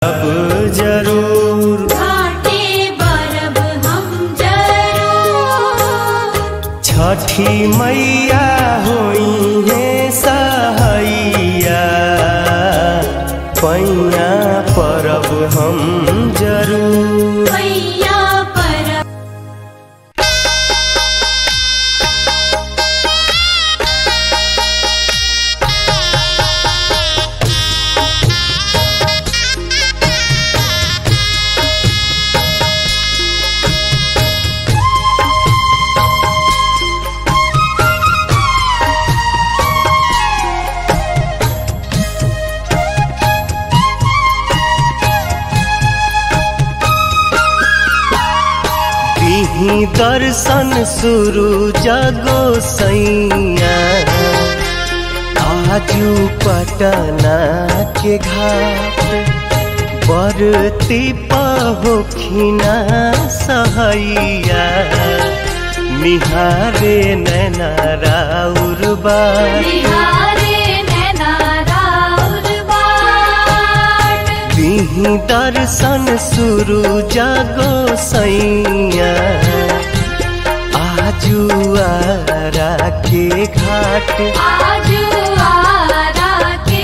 अब जरूर घाटे बरब हम जरूर छठी मैया होई है सहैया पैया परब हम जरूर मैया परब दिही दर्शन शुरू जगो सैया आजू पटना के घाट बरती पहोखिना सहैया निहारे नैना राउर बार बिहारे नैना राउर बाट दिही दर्शन शुरू जागो सैया आजू आरा के घाट आजू आरा के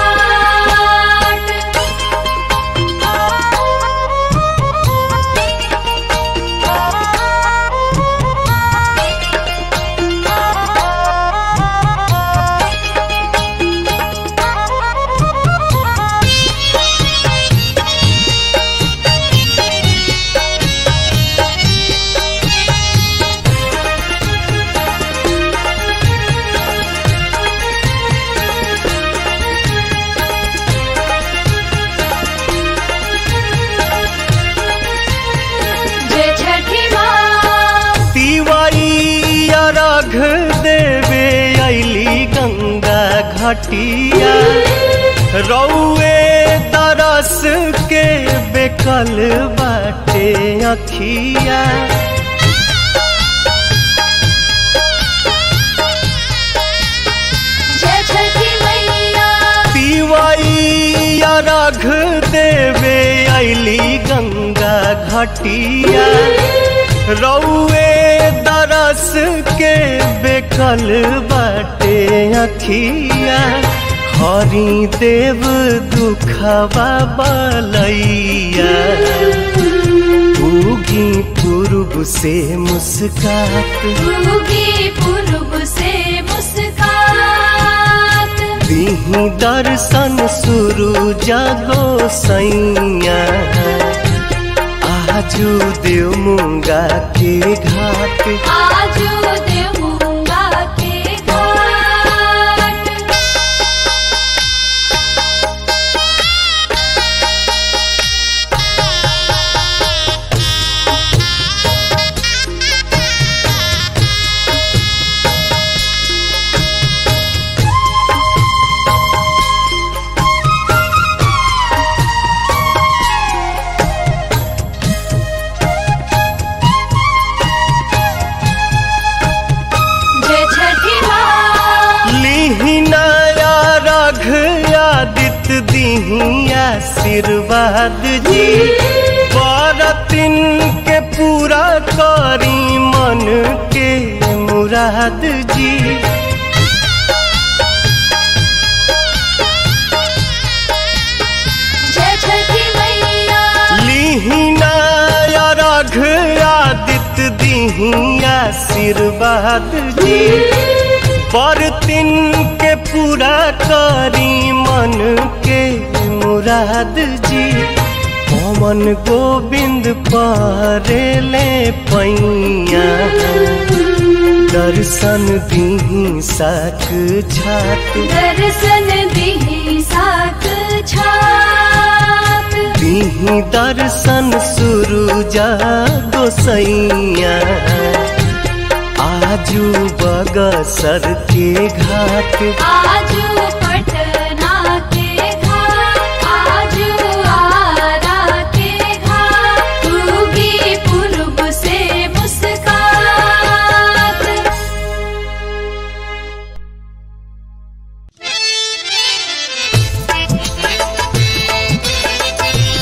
जय छठी माँ तिवारी अर्घ देवे अली गंगा घटिया रौए तरस के बेकल बाटे अखिया जय छठी मैया पिवाई अर्घ देवे अली गंगा घटिया रौए दरस के बेकल बाटे अखिया हरि देव दुखवा बलैया उगी पूर्व से मुस्कात उगी पूर्व से मुस्कात दिही दर्शन शुरू जागो सैया आजू देव मुंगा के घाट आजू देवूंगा के घाट जय छठी माँ लिहिनाया रघ आदित्य दिही आशीर्वाद जी बरतिन के पूरा करी मन के मुराद जी जय छठी मैया लिहिनाया रघ आदित्य दिही आशीर्वाद जी बरतिन के पूरा करी मन के मुराद जी पवन गोविंद परेले पैया दर्शन दिही साक छात दर्शन दिही साक छात दिही दर्शन शुरू जागो सैया आजू बगसर के घाट आजू पटना के घाट आजू आरा के घाट उगी पूर्व से मुस्कात Thank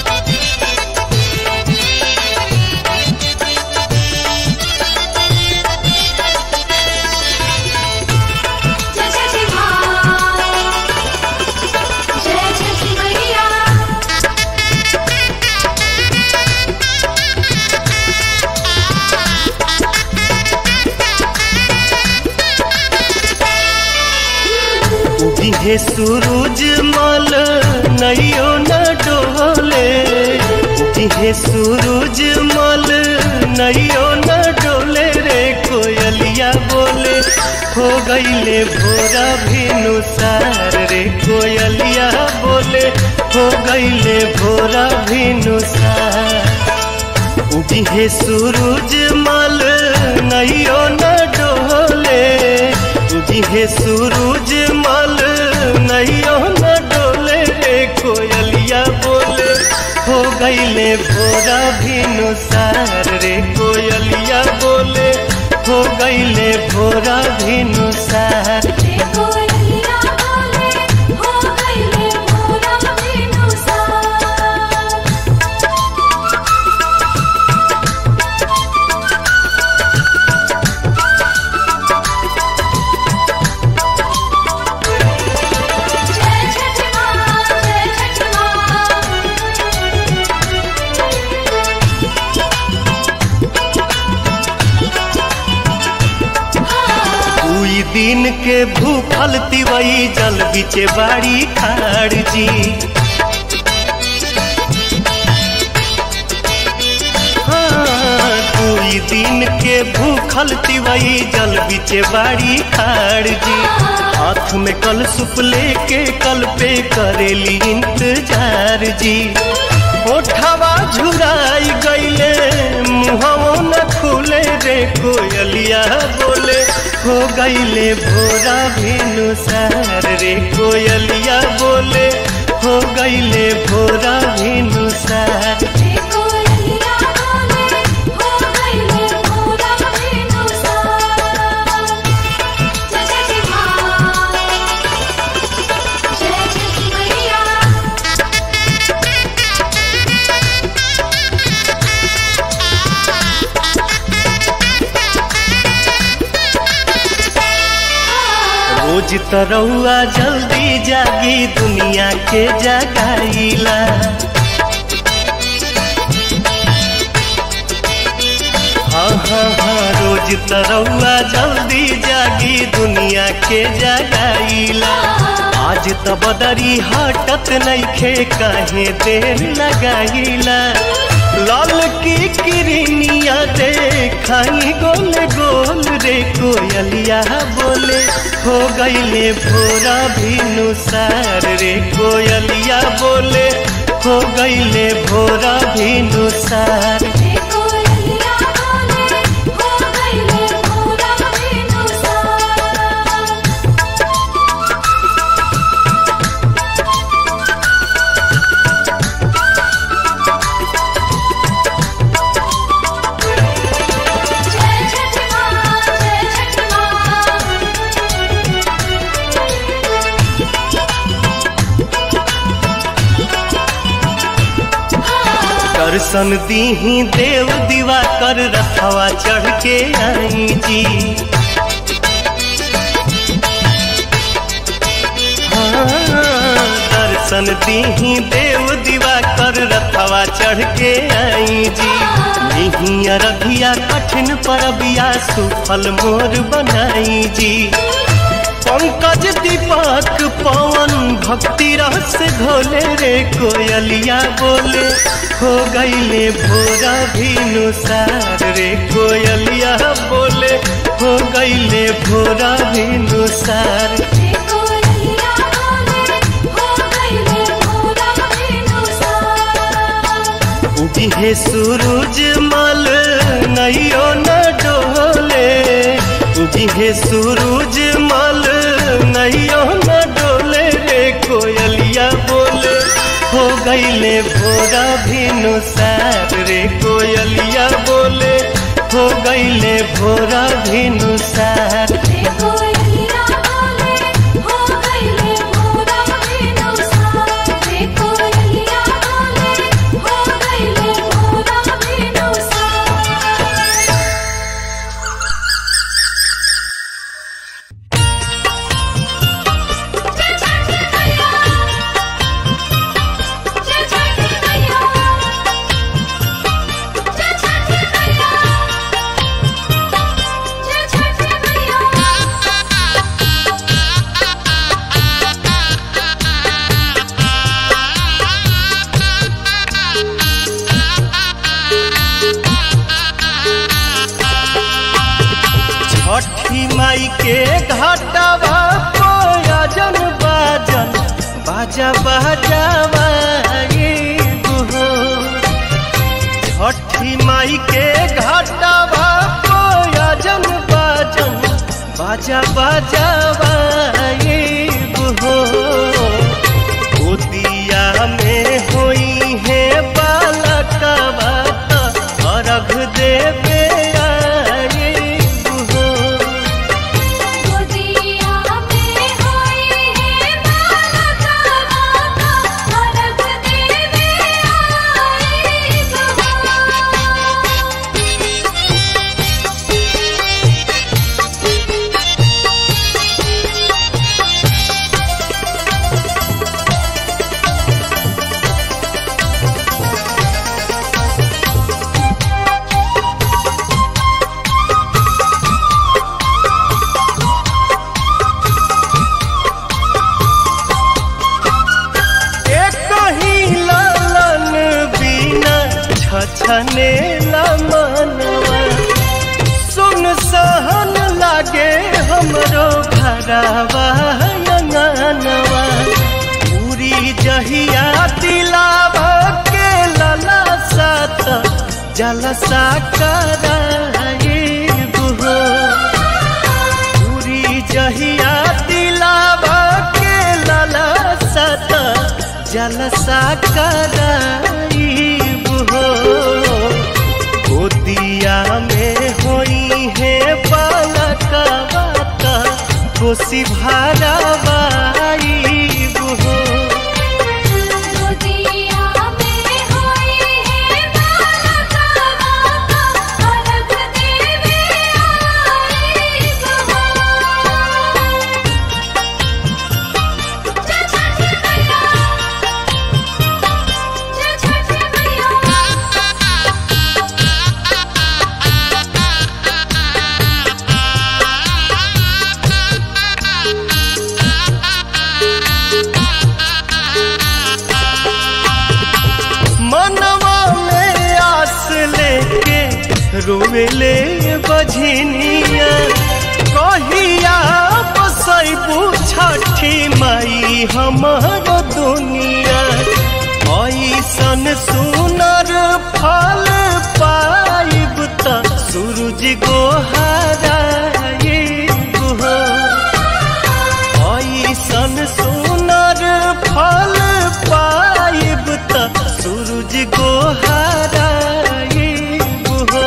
उगिहे सूरज मल नैयो न डोले उगिहे सूरज मल नैयो न डोले रे कोयलिया बोले हो गईले भोरा भिनुसार रे कोयलिया बोले हो गईले भोरा भिनुसार उगिहे सूरज मल नैयो न डोले उगिहे सूरज मल नैयो न डोले रे कोयलिया बोले हो गईले भोरा भिनुसार रे कोयलिया बोले हो गईले भोरा भिनुसार रे कोयलिया बोले हो गईले भोरा बिनुसार जय छठ माँ जय छठ माँ दुई दिन के भूखल तिवई जल बिचे बाड़ी खाड़ जी हाँ, दुई दिन के भूखल तिवई जल बिचे बाड़ी खाड़ जी हाथ में कल सुप लेके कल पे करेली इंतजार जी ओठवा झुराई गईले मुहवो न खुले रे कोयलिया बोले हो गईले भोरा भिनुसार रे कोयलिया बोले हो गईले भोरा भिनुसार रे कोयलिया बोले हो गईले भोरा बिनुसार जय छठ माँ जय छठ मैया रोज तरौआ जल्दी जागी दुनिया के जगाईला हाँ हाँ हाँ रोज तरौआ जल्दी जागी दुनिया के जगाईला आज त बदरी हटत नइखे काहे देर लगाईला लाल की किरनिया देखाई गोल गोल रे कोयलिया बोले हो गईले भोरा भिनुसार रे कोयलिया बोले हो गईले भोरा भिनुसार रे कोयलिया बोले हो गईले भोरा बिनुसार जय छठ माँ जय छठ माँ दर्शन दीही देव दीवा कर रखवा चढ़ के आई जी हाँ, दर्शन दीही देव दीवा कर रखवा चढ़ के आई जी नहीं अरघिया कठिन परबिया सुफल मोर बनाई जी पंकज दीपक पवन भक्ति रस घोले रे कोयलिया बोले हो गईले भोरा भिनुसार रे कोयलिया बोले हो गईले भोरा भिनुसार रे कोयलिया बोले हो गईले भोरा बिनुसार उगिहे सूरज मल नैयो न डोले उगिहे सूरज मल नैयो न डोले रे कोयलिया बोले हो गईले भोरा भिनुसार रे कोयलिया बोले हो गईले भोरा भिनुसार रे कोयलिया बोले हो गईले भोरा बिनुसार रे कोयलिया बोले हो गईले भोरा बिनुसार जय छठ मैया जय छठ मैया जय छठ मैया जय छठ मैया बजावाइब हो छठी माई के घाटवा कोयजन बाजन बाजा बजावाइब हो गोदिया में होई है बालकवा त अर्घ देवे आइब हो गोदिया में होई है बालका माता अर्घ देवे आई गवा एक ही लालन बिना छछने मनवा सुन सहन लागे हमरो घरवा अंगनवा पूरी जहिया दिलावा के लला सात जलसा कराइब हो पूरी जहिया दिलावा के लाला सत जलसा कराइब हो गोदिया में होई है बालकवा त कोसी भारावाइब हो गोदिया में होई है बालका माता अर्घ देवे आई गवा जय छठ मैया जय छठ मैया मनवा में आस लेके रोवेले बझनिया कहिया बसैबू छठी माई हमर दुनिया ऐसन सुनर फल पाइब त सूरज गोहाराइब हो ऐसन सुनर फल पाइब त सूरज गोहाराइब हो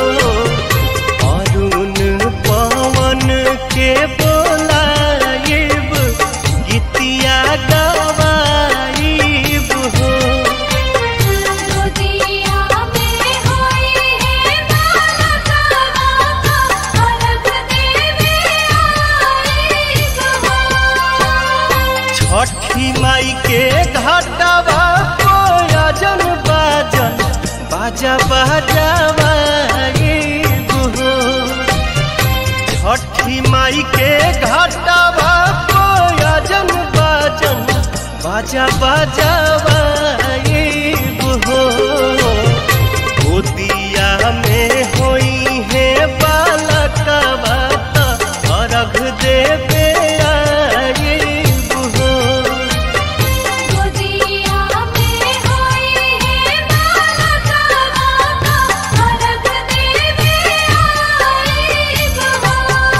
अरुण पवन के बोलाइब गीतिया गवाइब हो गोदिया में होई है बालका माता अर्घ देवे आई गवा छठी माई के घाटवा कोयजन बाजन बाजा बजावाइब हो छठी माई के घाटवा कोयजन बाजन बाजा बजावाइब हो गोदिया में होई है बालकवा त अर्घ देवे आइब हो गोदिया में होई है बालका माता अर्घ देवे आई गवा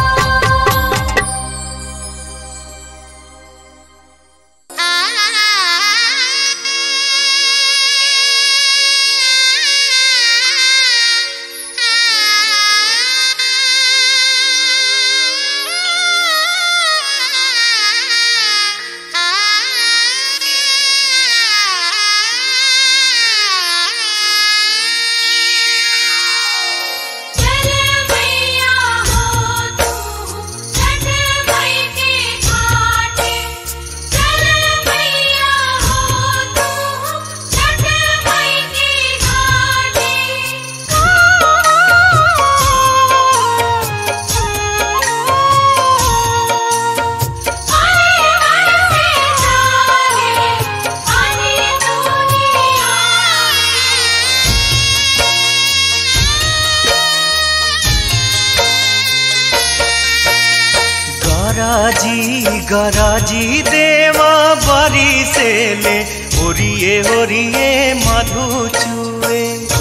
चल मैया हो तू छठ मई के घाटे चल मैया हो तू छठ मई के घाटे आए बरसे जागे पानी दुनिया गराजी गराजी देवा बरी से ले ओरिए ओरिए मधु चुए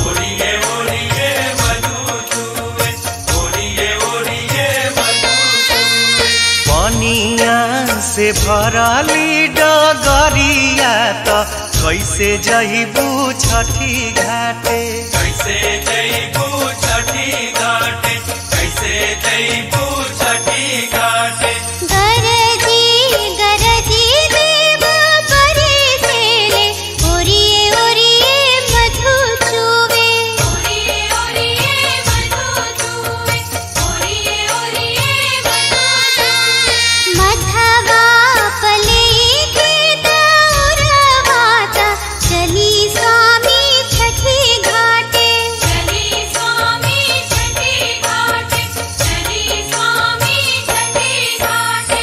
पनिया से भरली डगरिया त कैसे जइबू छठी घाटे कैसे जईबू छठी घाटे कैसे जईबू छठी घाटे गरजी गरजी देव परे सेले ओरिए ओरिए मधु चुवे ओरिए ओरिए मधु चूवे ओरिए ओरिए मधु चूवे मधवा पले के दौरवाता चली स्वामी छठी घाटे चली स्वामी छठी घाटे चली स्वामी छठी घाटे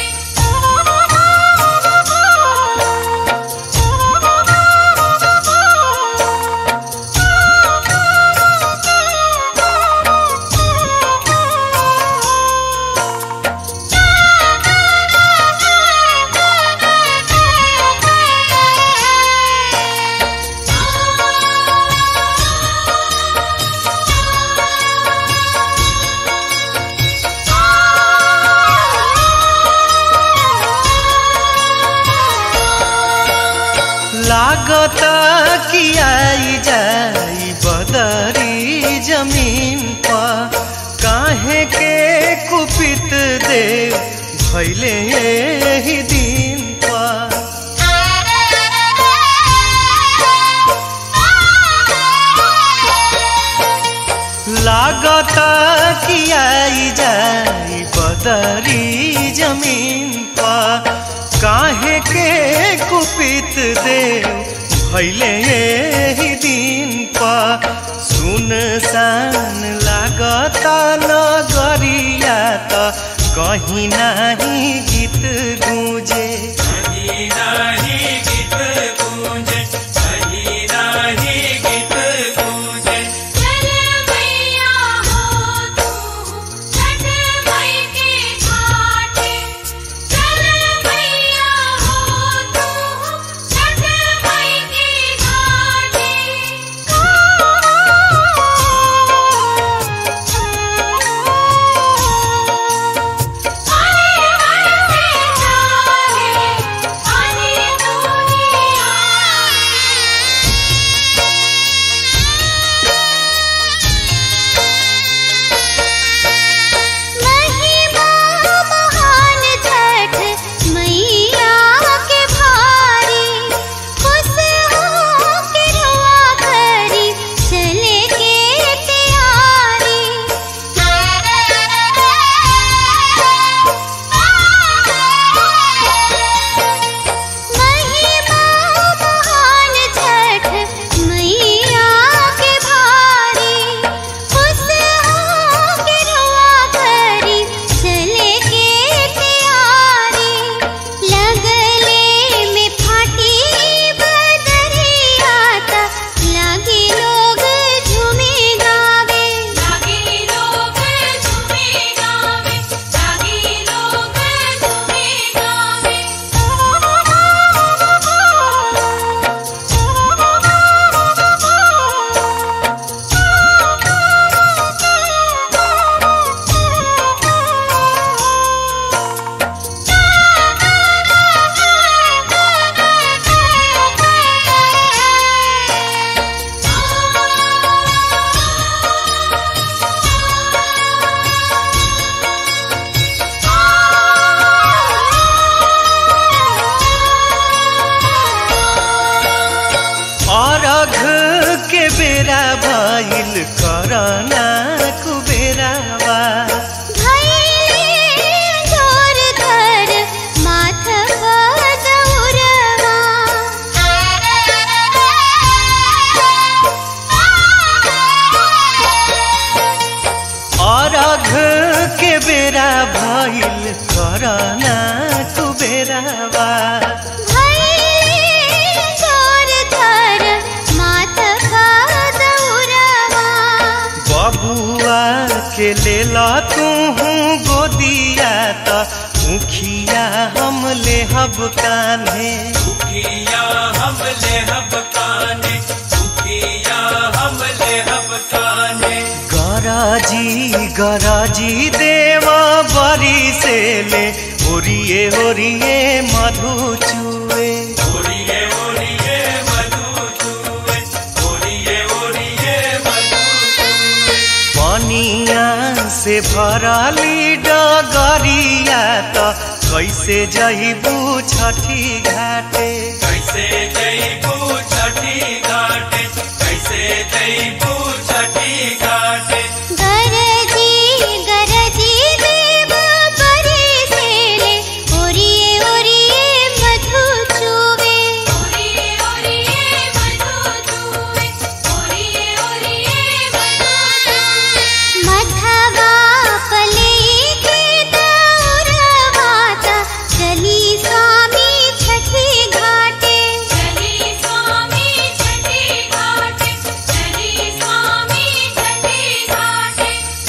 लागत कि आई जाई बदरी जमीन पर काहे के कुपित देव भैले ही दिन पर लागत कि आई जाई बदरी जमीन पर काहे के कुपित देव भैले ही दिन पर सुनसान लागत नगरिया त कहीं नाही गीत गूंजे कहीं नाही गीत गूंजे कहीं नाही गीत गूंजे चल मैया हो तू छठ मई के घाटे चल मैया हो तू छठ मई के घाटे महिमा महान छठ मैया के भारी खुश हो के रुआ करी चले के तैयारी महिमा महान छठ मैया के भारी खुश हो के रुआ करी चले के तैयारी लगले में फाटी बदरिया ता लागे लोग झूमे गावे जागी लोग झूमे गावे जागी लोग झूमे गावे अरघ के बेरा भइल करना कुबेरावा भैले जोर धर माथ बदौरवा अरघ के बेरा भइल करना कुबेरावा भैले जोर धर माथ बदौरवा बबुआ के लेल तू गोदिया त मुखिया हम ले हब कान्हे दुखिया हम ले हब काने दुखिया हम ले हब काने गराजी गराजी देवा बरी से ले ओरिए ओरिए मधु चुए ओरिए ओरिए मधु चूए ओरिए ओरिए मधु चूए पनिया से भरली डगरिया त कैसे जइबू छठी घाटे कैसे जईबू छठी घाटे कैसे जईबू छठी घाटे गरजी गरजी देव परे सेले ओरिए ओरिए मधु चुवे ओरिए ओरिए मधु चूवे ओरिए ओरिए मधु चूवे मधवा पले के दौरवाता चली स्वामी छठी घाटे चली स्वामी छठी घाटे चली स्वामी छठी घाटे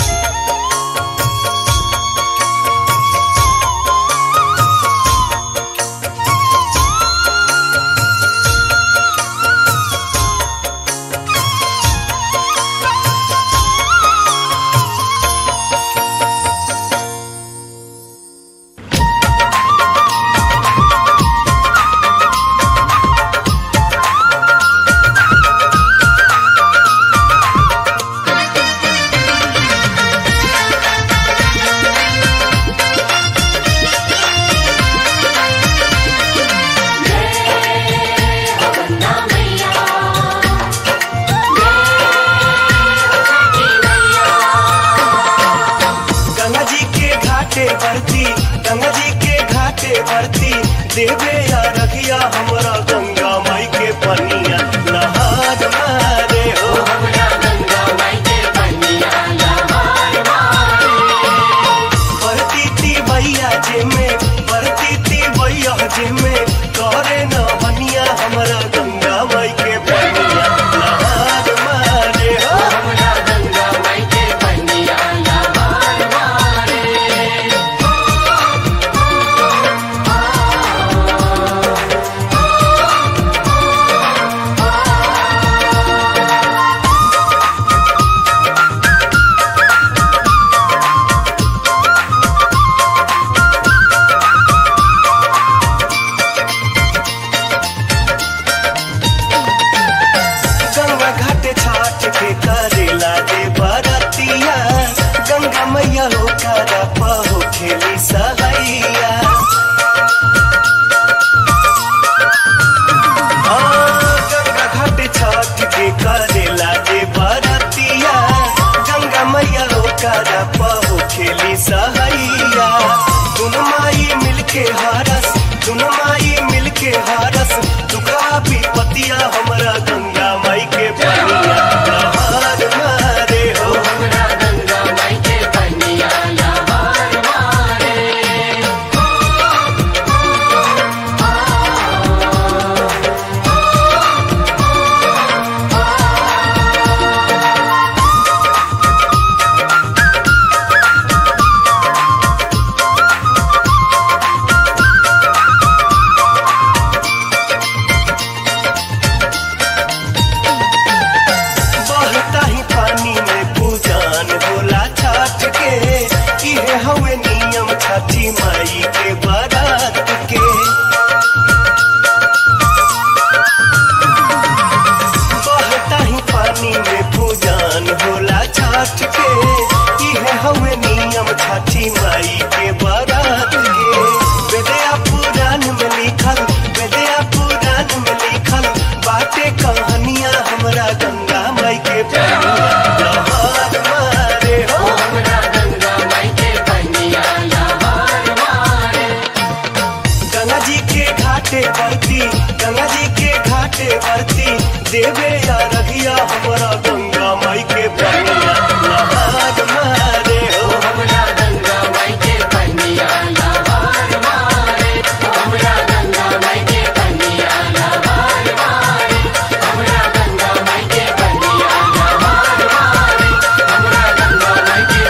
गंगा जी के घाटे बरती गंगा जी के घाटे बरती देवे या रखिया हमरा गंगा माई के पनिया नहार मारे हो बरती ती भैया जे में बरती ती भैया जे में करे न बनिया हमरा गंगा माई के पनिया नहार मारे हो गंगा घाट छाट के करेला दे बरतिया गंगा मैया हो करा पहो खेली सहैया हाँ, गंगा घाट छाट के करेला दे बरतिया गंगा मैया हो करा पहो खेली सहैया तुम माई मिलके हरस तुम माई मिलके हरस दुखा विपतिया हमरा गंगा माई के पनिया नहार मारे हो बहता ही पानी में पूजान होला छठ के इहे हवे नियम छठी माई के बारात के बहता ही पानी में पूजान होला छठ के इहे हवे नियम छठी माई के बारात के वेदया पुराण में लिखल वेदया पुराण में लिखल बाटे कहानियां हमरा गंगा माई के पनिया लहर मारे हो गंगा जी के घाटे बरती गंगा जी के घाटे बरती देवे या रघिया हमरा गंगा माई के पनिया लहर मारे हो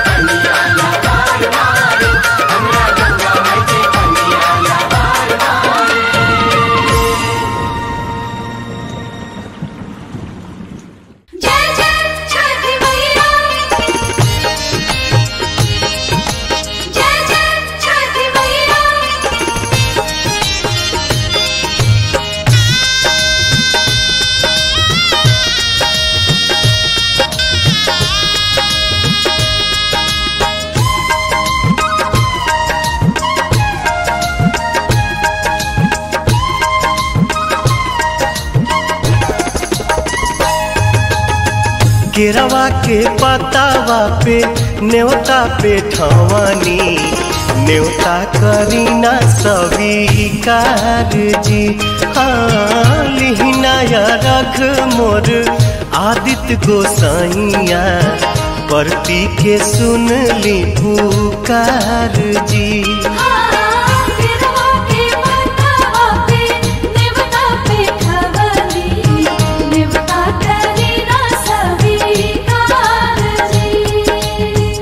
Thank केरवा के पतावा पे न्योता पे ठवानी न्योता करीना स्वीकार जी हाँ लिहिनाया रख मोर आदित्य गोसाइया परती के सुन ली पुकार जी गिरवा के पतावा पे नेवता पे खवली नेवता करी ना स्वीकार जी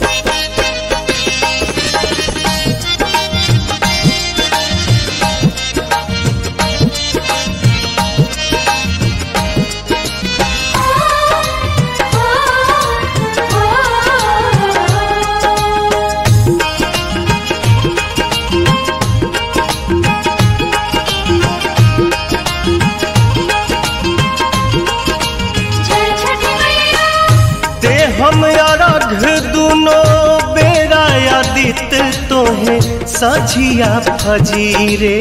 जय छठी मैया ते हम अरघ दुनो बेरा आदित्य तोहे सझिया फजीरे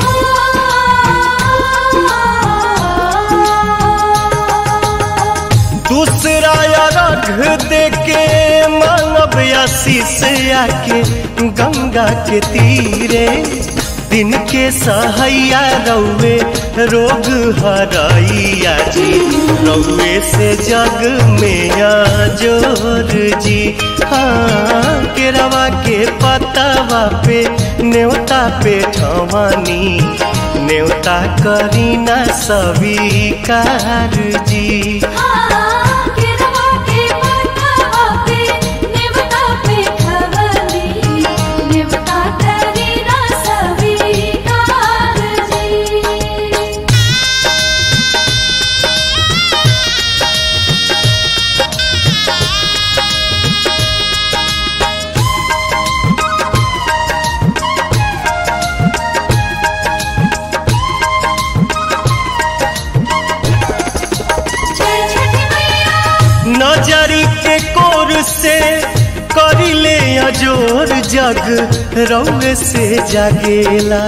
दूसरा अरघ देके मानव आशीष आके गंगा के तीरे दिन के सहैया रौवे रोग हरैया जी रौवे से जग में जोर जी हाँ केरवा के पतावा पे न्योता पे ठवानी न्योता करीना स्वीकार जी गिरवा के पतावा पे नेवता पे खवली नेवता करी ना स्वीकार जी जय छठी मैया नजरी के कोर से करिले अजोर जग रौग से जागेला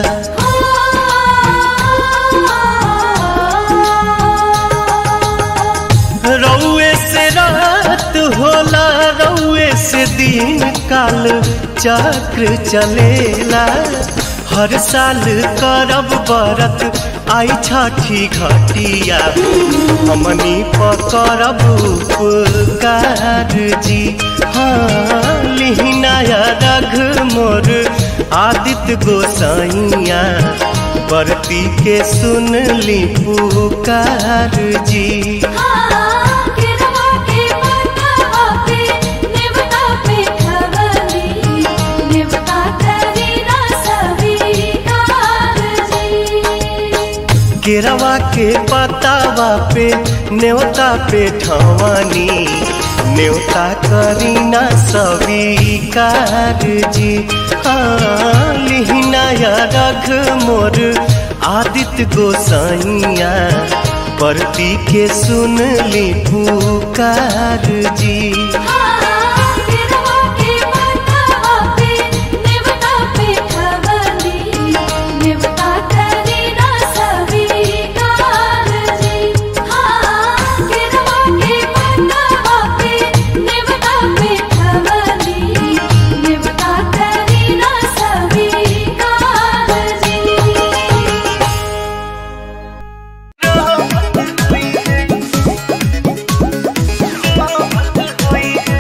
रौए से रात होला रौए से दिन काल चक्र चलेला हर साल करब बरत आई छठी घटिया हमनी पकड़ब उपकार जी हाँ लिहिनाया रघ मोर आदित्य गोसाइया बरती के सुन ली पुकार जी गिरवा के पतावा पे नेवता पे खवली नेवता करी ना स्वीकार जी केरवा के पतावा पे न्योता पे ठवानी न्योता करीना स्वीकार जी हाँ लिहिनाया रघ मोर आदित्य गोसाइया परती के सुन ली पुकार जी गिरवा के पतावा पे नेवता पे खवली नेवता करी ना स्वीकार जी गिरवा के पतावा पे नेवता पे खवली नेवता करी ना स्वीकार जी Oh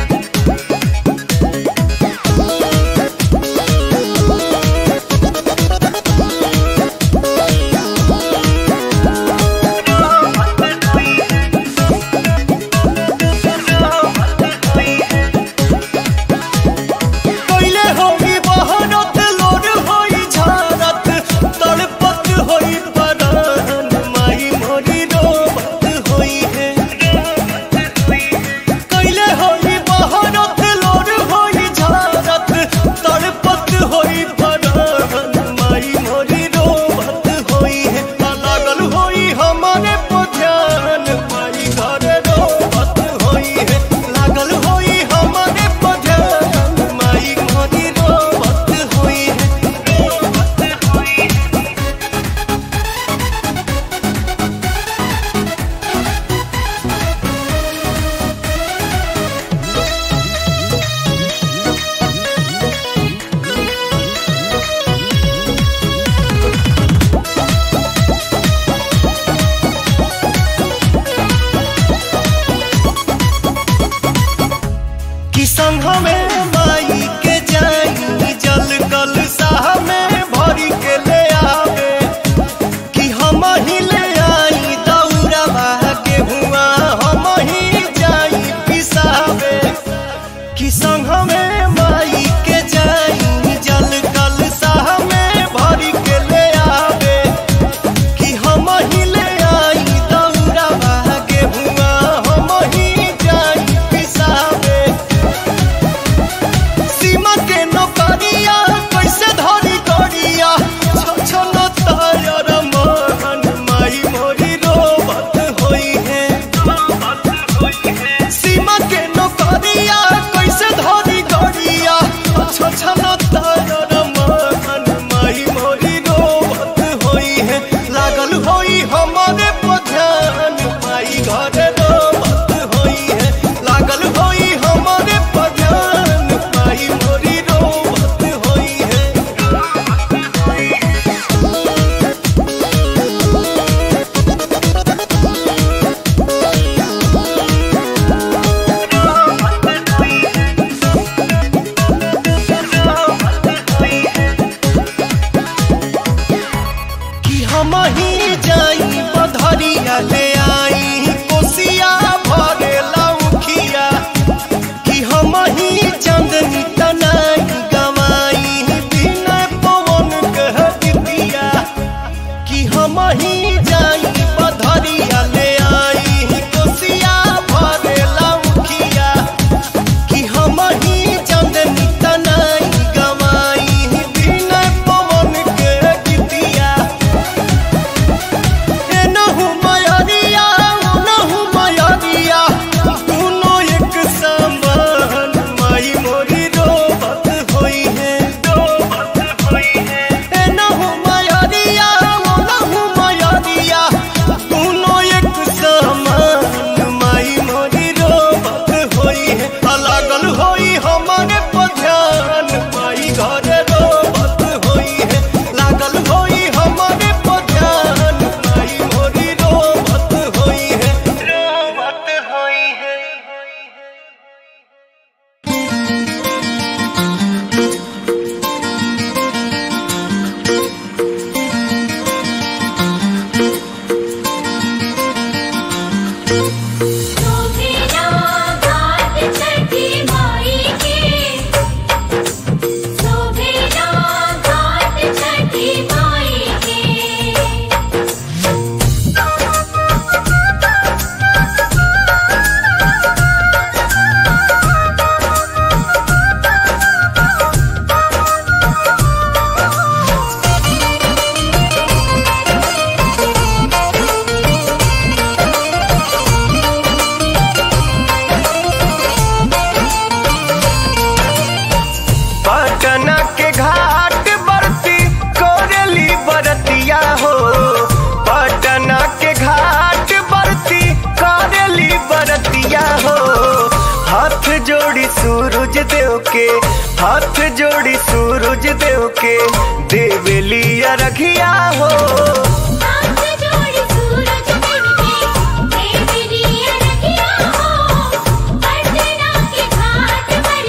सूरज देव के हाथ जोड़ी सूरज देव के देवेलिया रखिया हो हाथ जोड़ी सूरज देव के देवरिया रखिया हो पटना के घाट पर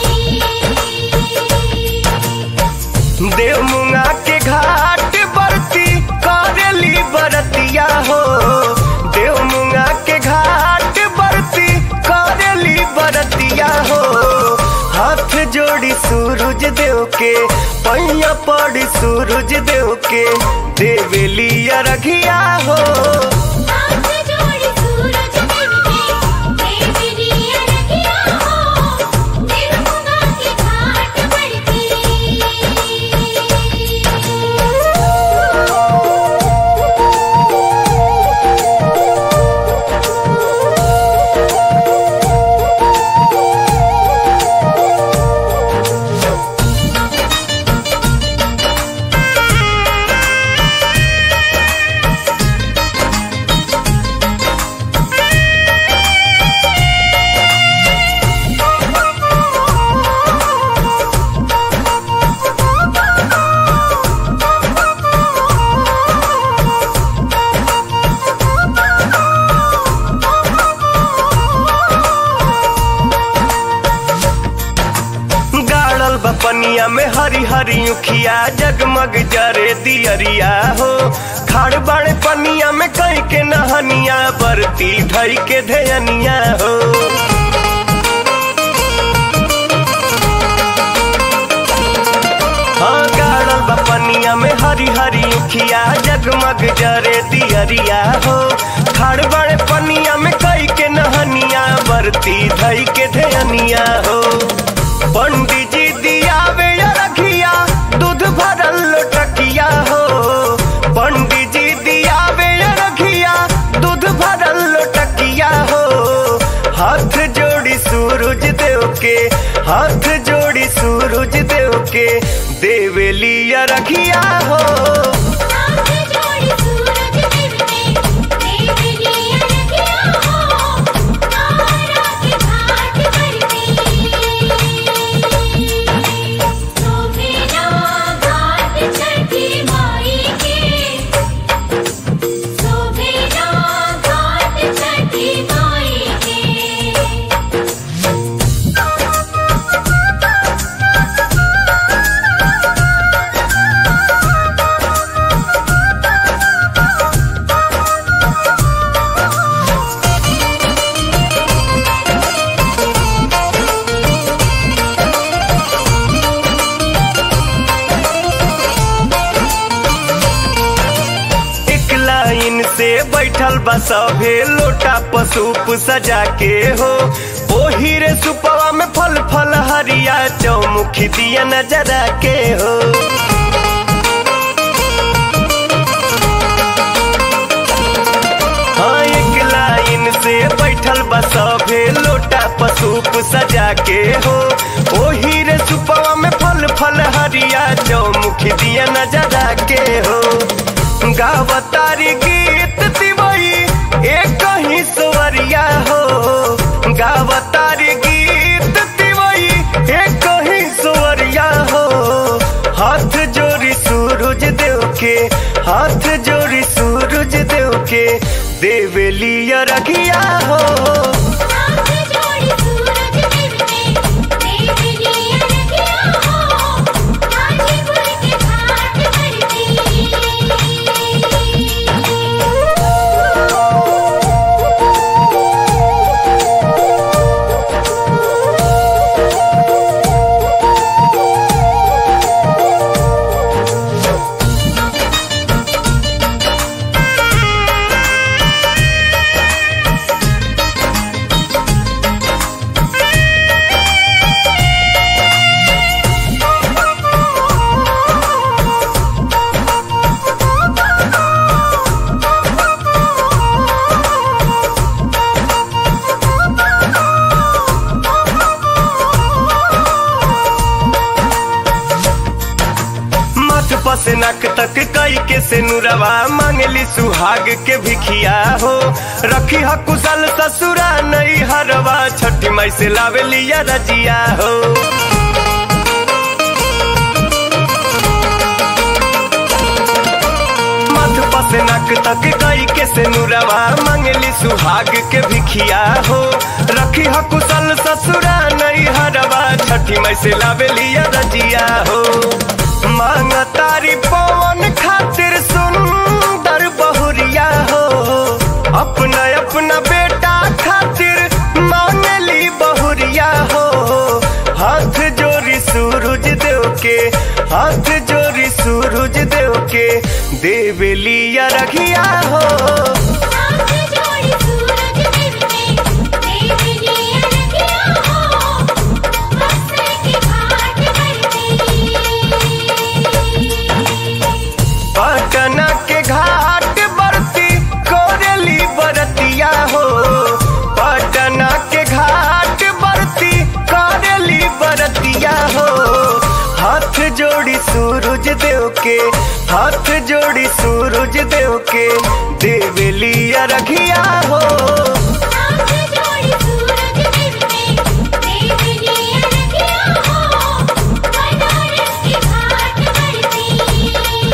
देव मुंगा के घाट बरती करेली बरतिया हो देव मुंगा के घाट बरती करेली बरतिया हो हाथ जोड़ी सूरज देव के पैया पड़ी सूरज देव के देवेलिया रखिया हो हाथ जोड़ी सूरज देव के देवरिया रखिया हो निर्मला के घाट पर गाड़ल बपनिया में हरी हरी उखिया जगमग जरे दियरिया हो खाड़ बाड़े पनिया में कई के नहनिया बरती धई के धयनिया हो हाँ गाड़ल बपनिया में हरी हरी उखिया जगमग जरे दियरिया हो खाड़ बाड़े पनिया में कई के नहनिया बरती धई के धयनिया हो पंडित जी दियावे या रखिया दूध भरल लोटकिया हो पंडित जी दियावे या रखिया दूध भरल लोटकिया हो हाथ जोड़ी सूरज देव के हाथ जोड़ी सूरज देव के देवेलिया रखिया हो हाथ जोड़ी सूरज देव के देवरिया रखिया हो तारा के घाट पर सोभेला घाट छठी माई के सोभेला घाट छठी माई के एक लाइन से बैठल बा सभे लोटा पसूप सजा के हो ओही रे सुपवा में फल फल हरिया चौमुखी दिया नजरा के हो हाँ एक लाइन से बैठल बा सभे लोटा पसूप सजा के हो ओही रे सुपवा में फल फल हरिया चौमुखी दिया नजरा के हो गावतारी गीत दिवई एक ही सुवरिया हो गावतारी गीत दिवई एक ही सुवरिया हो हाथ जोड़ी सूरज देव के हाथ जोड़ी सूरज देव के देवेलिया रखिया हो हाथ जोड़ी सूरज देव के देवरिया रखिया हो गाजीपुर के घाट माथ पसे नक तक कई के से नुरवा मांगली सुहाग के भिखिया हो रखी ह कुशल ससुरा नई हरवा छठी माई से लावे लिया रजिया हो मध पसे नक तक गई के से नुरवा मंगली सुहाग के भिखिया हो रखी ह कुशल ससुरा नहीं हरवा छठी माई से लावे लिया रजिया हो मांग तारी पवन खातिर सुंदर बहुरिया हो अपना अपना बेटा खातिर मांगली बहुरिया हो हाथ जोड़ी सूरज देव के हाथ जोड़ी सूरज देव के देवलिया रखिया हो हाथ जोड़ी सूरज देव के देव लिया रखिया हो बरसे के घाट करती पटना के घाट बरती कोरली बरतिया हो पटना के घाट बरती कोरली बरतिया हो हाथ जोड़ी सूरज देव के हाथ जोड़ी सूरज देव के देवलिया रखिया हो हाथ जोड़ी सूरज देव के देव लिया रखिया हो बनारस के घाट करती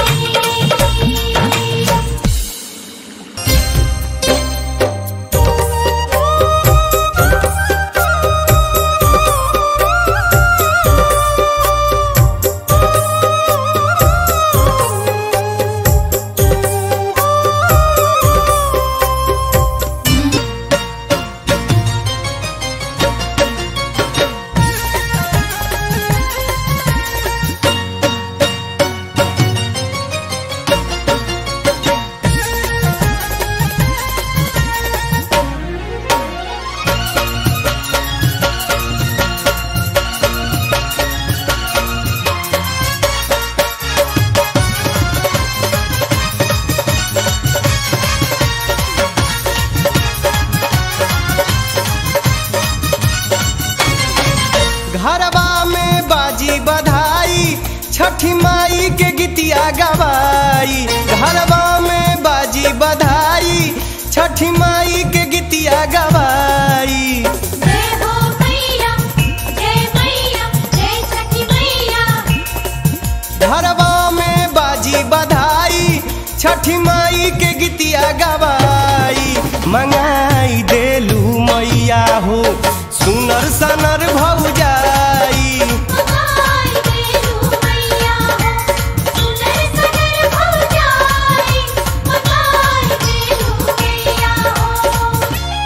घरवा में बाजी बधाई छठी माई के गीतिया गवाई घरवा में बाजी बधाई छठी माई के गीतिया गवाई जय हो मैया जय मैया जय सखी मैया घरवा में बाजी बधाई छठी माई के गीतिया गवाई मंगाई देलू मैया हो सुनर सनर भौजाई मगाई देलू मैया हो सुनर सनर भौजाई मगाई देलू मैया हो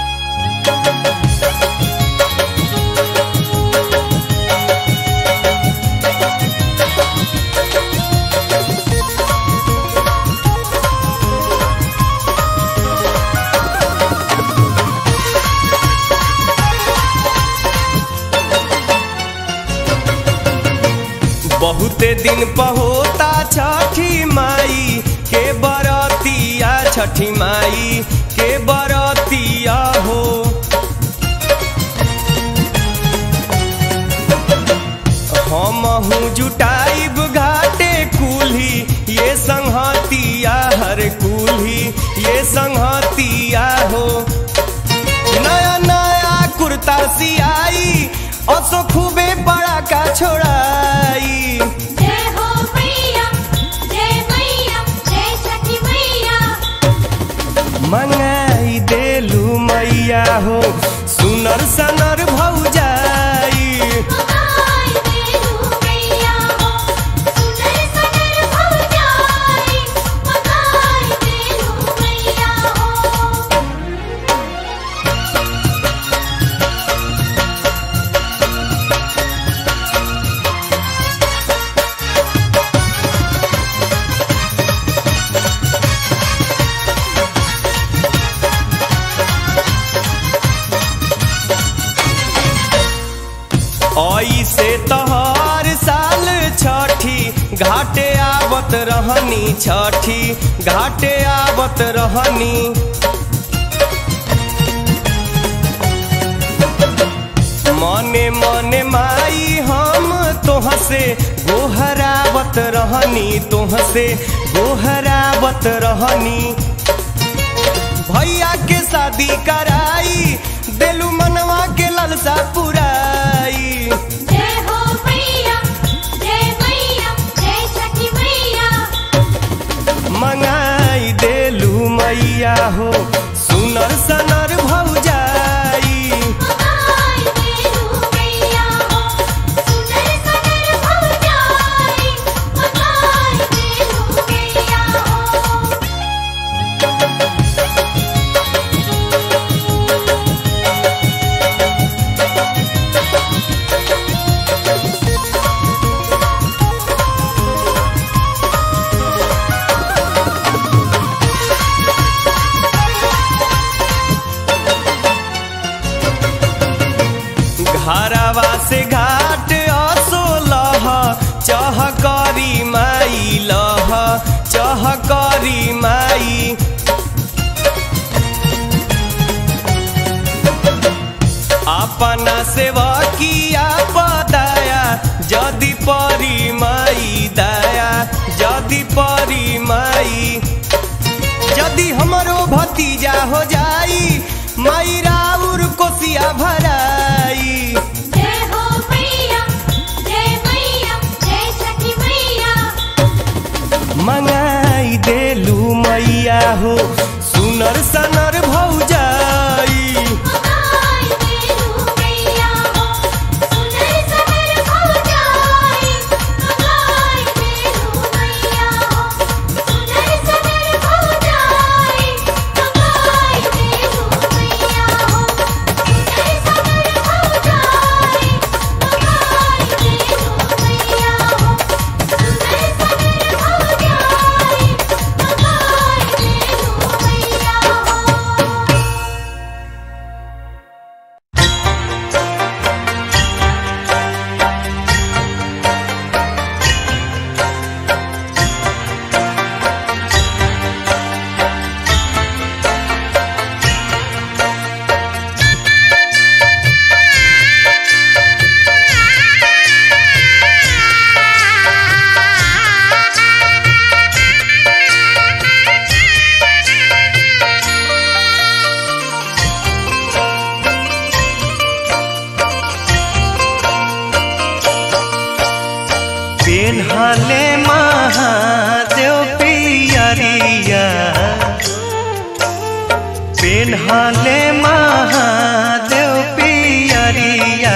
बहुते दिन पहोता छठी माई के बरतिया छठी माई के बरतिया हो हम जुटाइब घाटे कुल्ही ये संहतिया हर कुल्ही ये संहतिया हो नया नया कुर्ता सियाई असो खूबे बड़ा का छोड़ाई जय हो मैया जय मैया जय सखी मैया मंगाई देलू मैया हो सुनर सनर भौजाई मगाई देलू मैया हो सुनर सनर भौजाई मगाई देलू मैया हो आई से तोहर साल छठी घाटे आवत रहनी छठी घाटे आवत रहनी मने मने माई हम तोह से गोहरावत रहनी तोह से गोहरावत रहनी भैया के शादी कराई देलू मनवा के ललसा पुराई जय हो मैया जय मैया जय सखी मैया मंगाई देलू मैया हो सुनर सनर भौजाई मगाई देलू मैया हो सुनर सनर भौजाई मगाई देलू मैया हो घरवा से घाट असोलह चहकरी माई लह चहकरी माई अपना सेवकिया पदाया जदि परी माई दया जदि परी माई यदि हमरो भतीजा हो जाई माई राउर कोसिया भराई जय हो मैया जय मैया जय सखी मैया मंगाई देलू मैया हो सुनर सनर भौजाई मगाई देलू मैया हो सुनर सनर भौजाई मगाई देलू मैया हो सुनर सनर भौजाई मगाई देलू मैया हो सुनर सनर भौजाई मगाई देलू मैया हो सुनर सनर भौजाई मगाई देलू मैया हो पेन्हले महादेव पियरिया पेन्हले महादेव पियरिया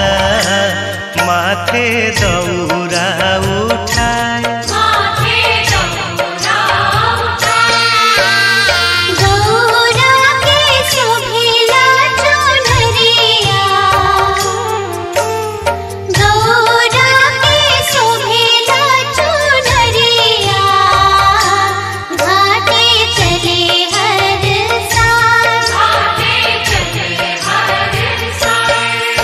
माथे दौरा उठाए माथे दौरा गौरा के शोभिला चुनरिया गौरा के शोभिला चुनरिया घाटे चले हर साल आगे चले हर साल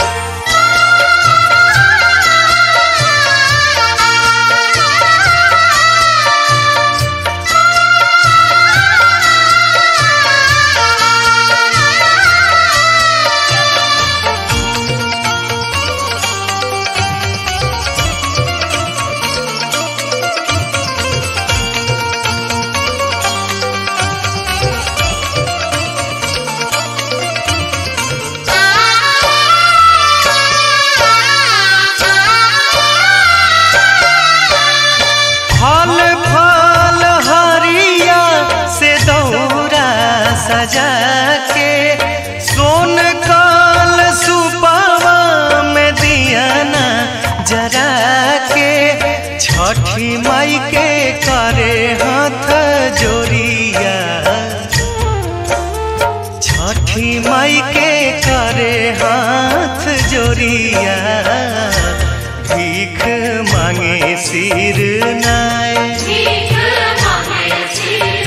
फल फल हरिया से दौरा सजा के सोन काल सुपावा में दियाना जरा के छठी माई के करे हाथ जोरिया छठी माई के करे हाथ जोरिया भीख मांगे सिर नाय भीख मांगे सिर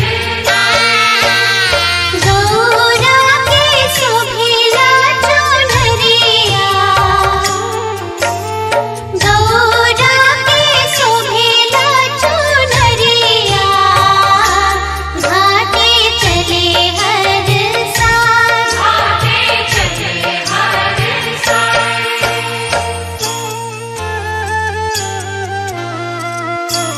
गौरा के शोभिला चुनरिया गौरा के शोभिला चुनरिया घाटे चले हर साल आगे चले हर साल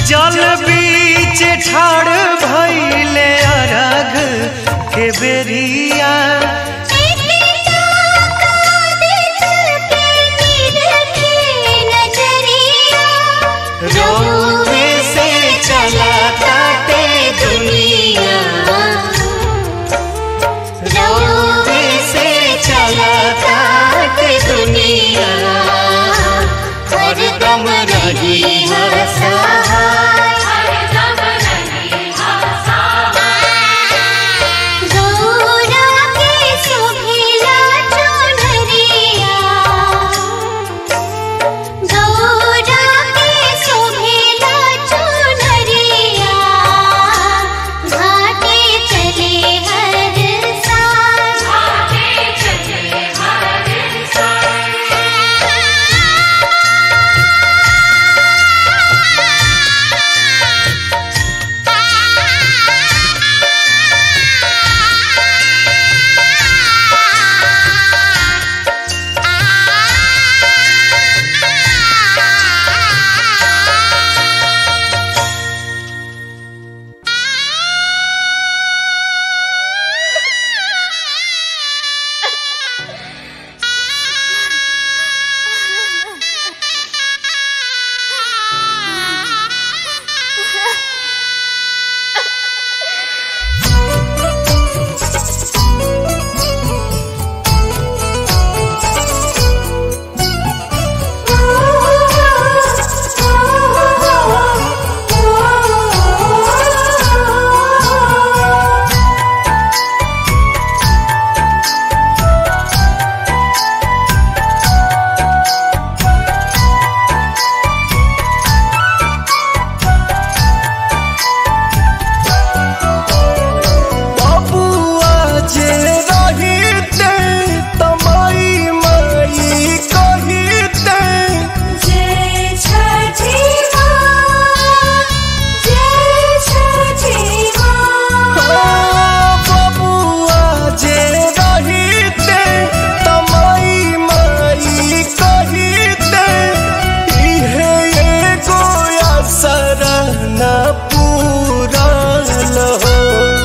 जल बीच ठाड़ भइले अरग के बेरिया रोवे से चला काटे दुनिया रोवे से चला काटे दुनिया हरदम रही सहाय बबुआ जे रहिते तमाई माई कहिते ओ बबुआ जे रहिते तमाई माई कहिते इहे एगो असर न पूरल हो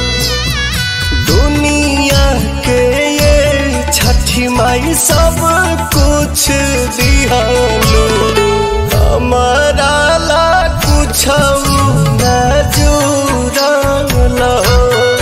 दुनिया के ये छठी माई सब कुछ दिहालू हमारा ला कुछ न जुड़ल हो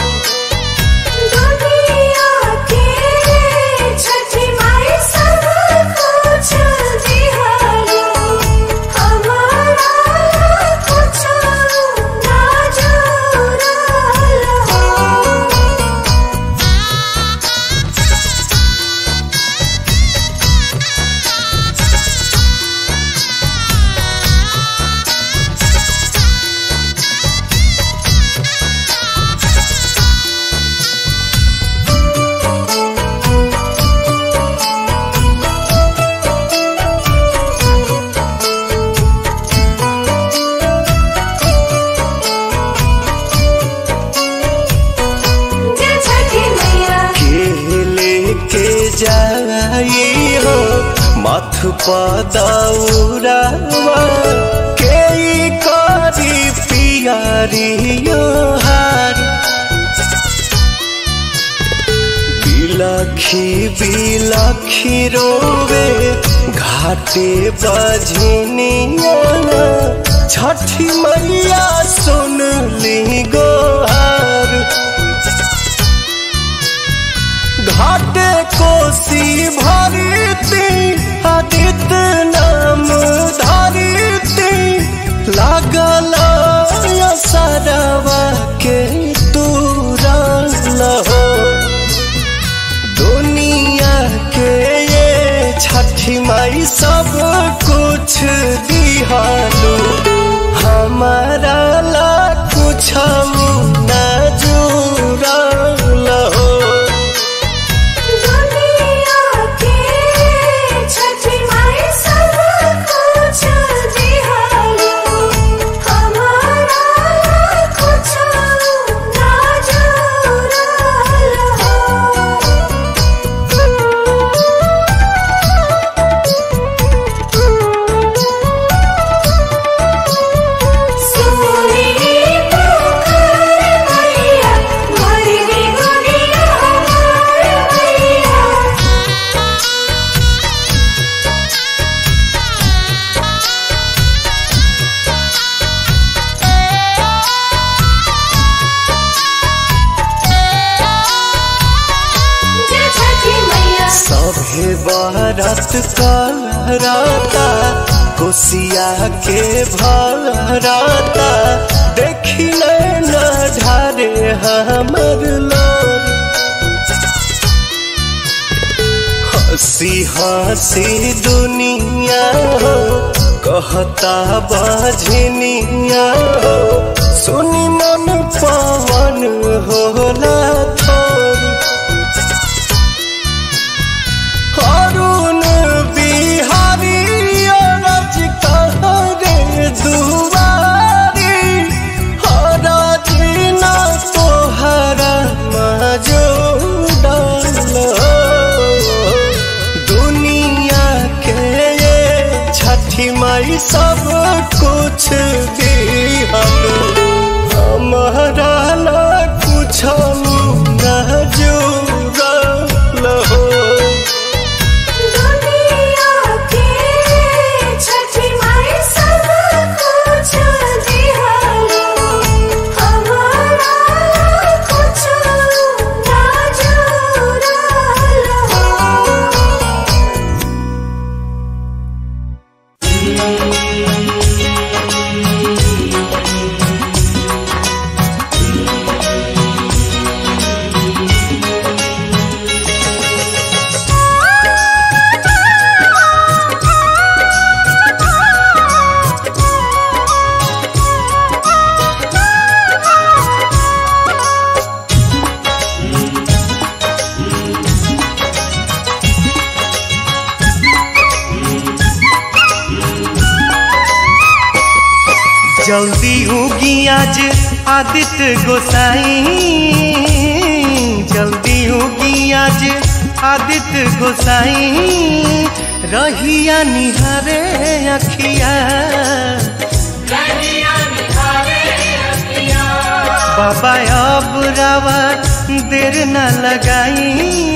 के लेके जाई हो मथ पदौरावा के ई करी पियारियो हार बिलखी बिलखी रोवे घाटे बजनिया छठी मैया सुन ली गोहार घाटे कोसी भरती आदित्य नाम धरती लागल सरवा के तुरल हो दुनिया के ये छठी माई सब कुछ दिहालू हमारा ला कुछ न जुड़ल हो Thank you. भारत करता कोसिया के भरता देखी न ढारे हमर लोर हंसी हंसी दुनिया हो कहता बजनिया हो सुनी मन पवन होला थोरी अरुण बिहारी अरज कहरे दुआरी हरज न तोहरा मजूदल दुनिया के ये छठी माई सब कुछ दिहल हमारा ला कुछ न जुड़ल हो दुनिया के छठी माई सब कुछ दिहलो हमारा कुछ ना जुड़लो जल्दी उगी आज आदित्य गोसाई जल्दी उगी आज आदित्य गोसाई रहिया निहारे अखिया बाबा अब रावा देर न लगाई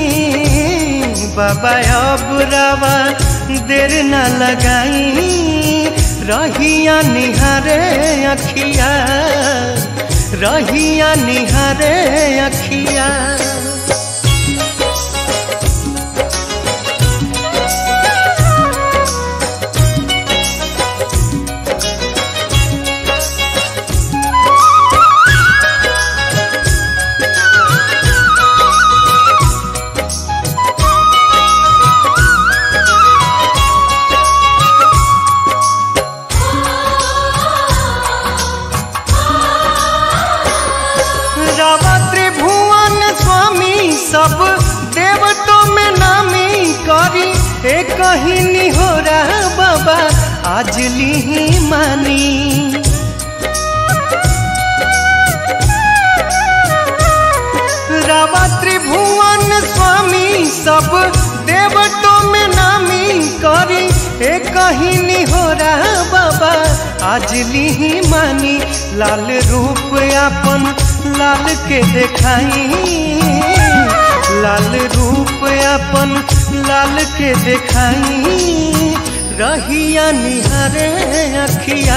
बाबा अब रावा देर न लगाई रहिया निहारे अखिया रहिया निहारे अखिया रावा त्रिभुवन स्वामी सब देवतों में नामी करी एक ही निहोरा बाबा आज ली मानी रावा त्रिभुवन स्वामी सब देवतों में नामी करी एक ही निहोरा बाबा आज ली मानी लाल रूप अपन लाल के देखाई लाल रूप अपन लाल के देखाई रहिया निहारे अखिया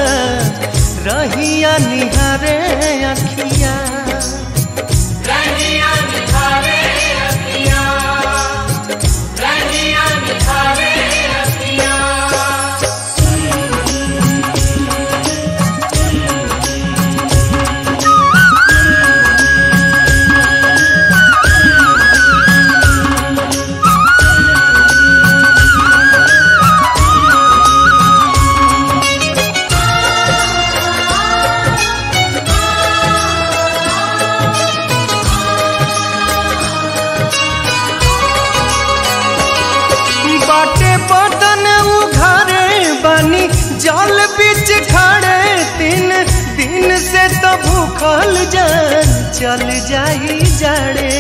रहिया निहारे अखिया बाटे बदन उघारे बानी जल बीच खड़े तीन दिन से तो भूखल जान चल जाई जाड़े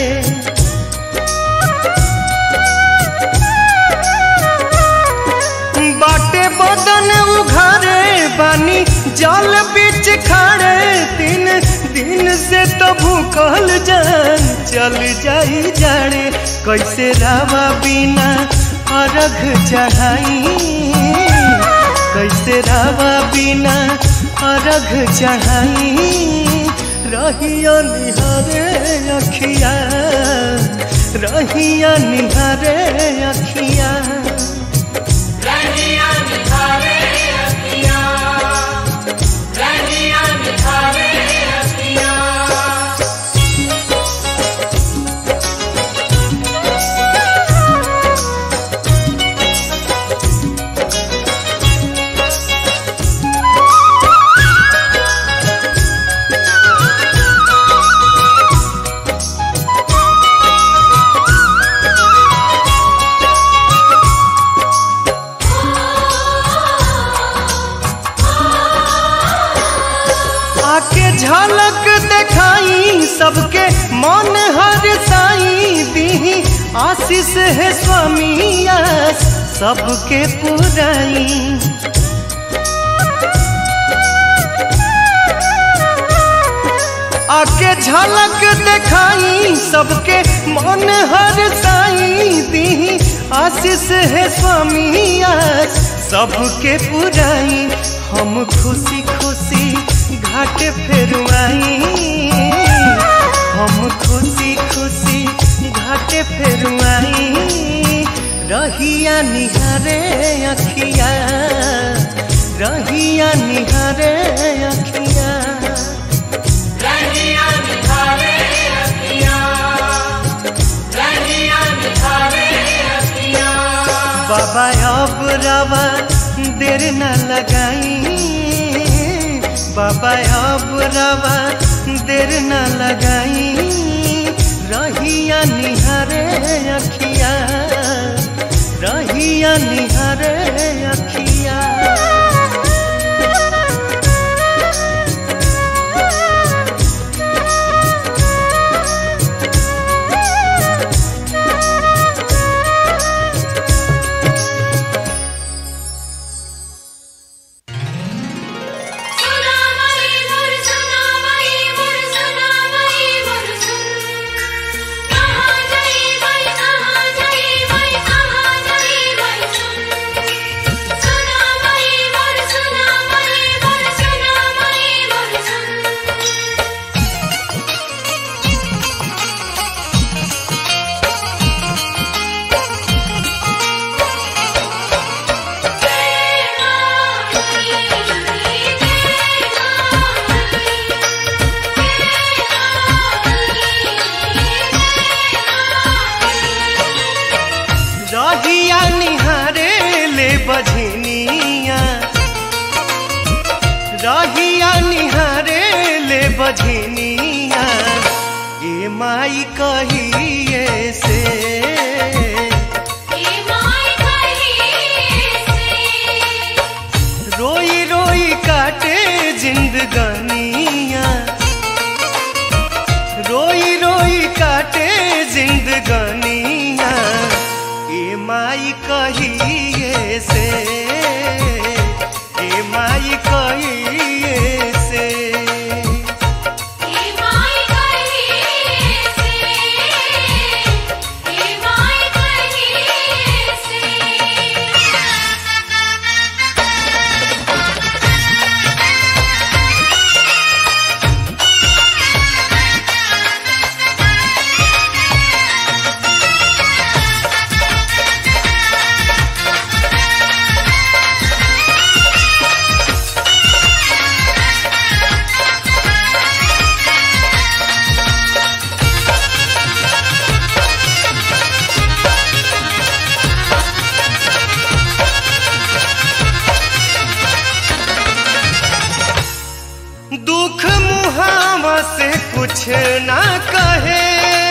बाटे बदन उघारे बानी जल बीच खड़े तीन दिन से तो भूखल जान चल जाई जाड़े कैसे रावा बिना अर्घ चढ़ाई कैसे रावा बिना अर्घ चढ़ाई रहिया निहारे अखिया रहिया निहारे अखिया रनिया निखारे अखियाँ रनिया निखारे अखियाँ आके झलक देखाई सबके मन हर साई दी आशीष है स्वामी आस सबके पुराई आके झलक देखाई सबके मन हर साई दी आशीष है स्वामी आस सबके पुराई हम खुशी खुशी घाट फेरुआई हम खुशी खुशी घाट फेरुआई रहिया निहारे अखिया रहिया निहारे अखिया रनिया निखारे अखियाँ रनिया निखारे अखियाँ बाबा अब रवा देर न लगाई बाबा अब रवा देर न लगाई रहिया निहारे अखिया रहिया निहारे अखिया सुना मई मोर सुना मई मोर सुना मई मोर सुन कहाँ गई मई कहाँ गई मई कहाँ गई मई सुन सुना मई मोर सुना मई मोर सुना मई मोर सुन रहिया निहारे ले बझनिया रहिया निहारे ले बझनिया ए माई कहिए से ए माय कहीं से रोई रोई काटे जिंदगानिया रोई रोई काटे जिंदगानिया ए माई कहिए से ए माई कहिए से ए माय कहीं से ए माय कहीं से दुख मुहावा से कुछ ना कहे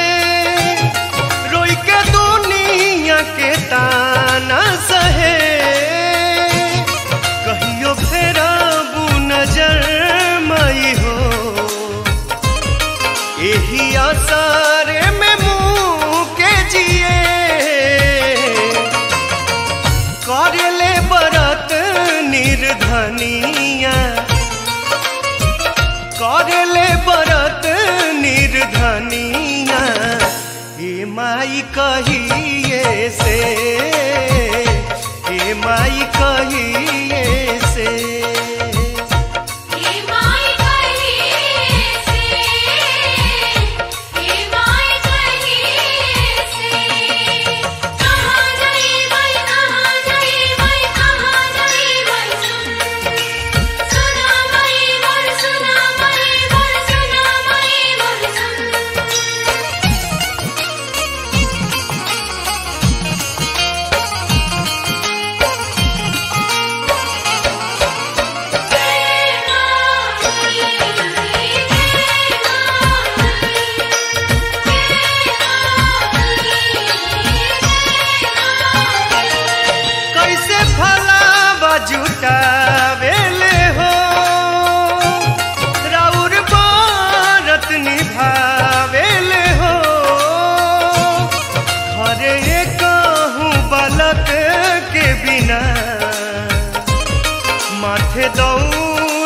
रोई के दुनिया के ताना सहे कहियो फेरा नजर मई हो यही आसारे में मुँह के जिए करले बरत निर्धनिया करले बरत निर्धनिया हे माई कहिए से हे माई कहिए से हे माय कहीं से हे माय कहीं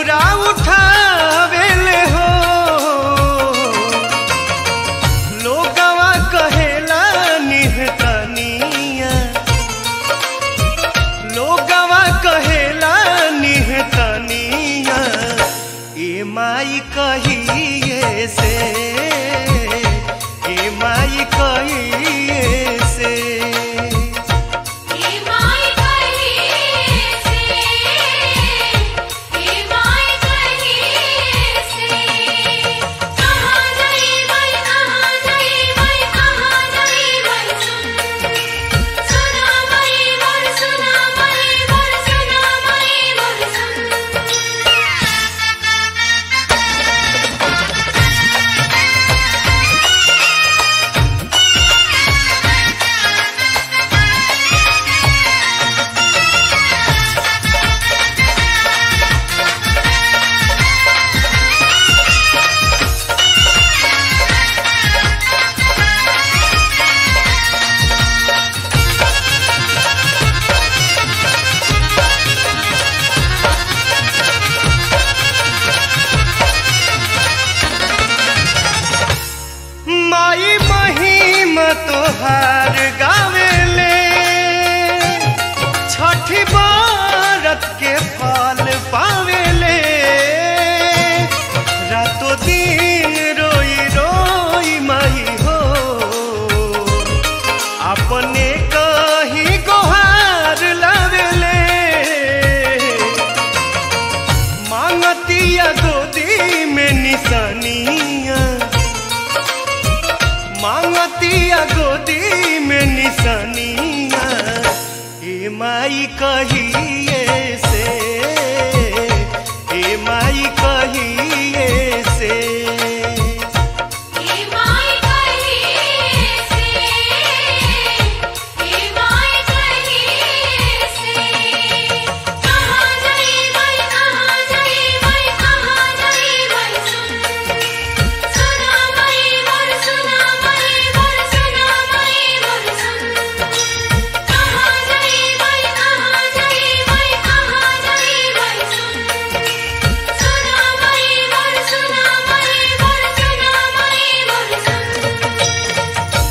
दौरा उठावेले हो लोगवा कहेला निहतनिया लोगवा कहेला निहतनिया ए माई कहिए से ए माई कहिए से हे माय कहिए से हे माय कहिए से कहां गई मैं कहां गई मैं कहां गई मैं सुन सुना मैं मोर सुना मैं मोर सुना मैं मोर सुन माई महिम तोहार गावेले छठी बारत के फल पावेले रातो दिन रोई रोई माई हो अपने कहीं गोहार लावेले मांगतिया गोदी में निशानिया मांगतिया गोदी में निशानिया ए माई कहिए से ए माई कहिए से हे माय कहिए से हे माय कहिए से कहां गई मैं कहां गई मैं कहां गई मैं सुन सुना मैं मोर सुना मैं मोर सुना मैं मोर सुन कहां गई मैं कहां गई मैं कहां गई मैं सुन सुना मैं मोर सुना मैं मोर सुना मैं मोर सुन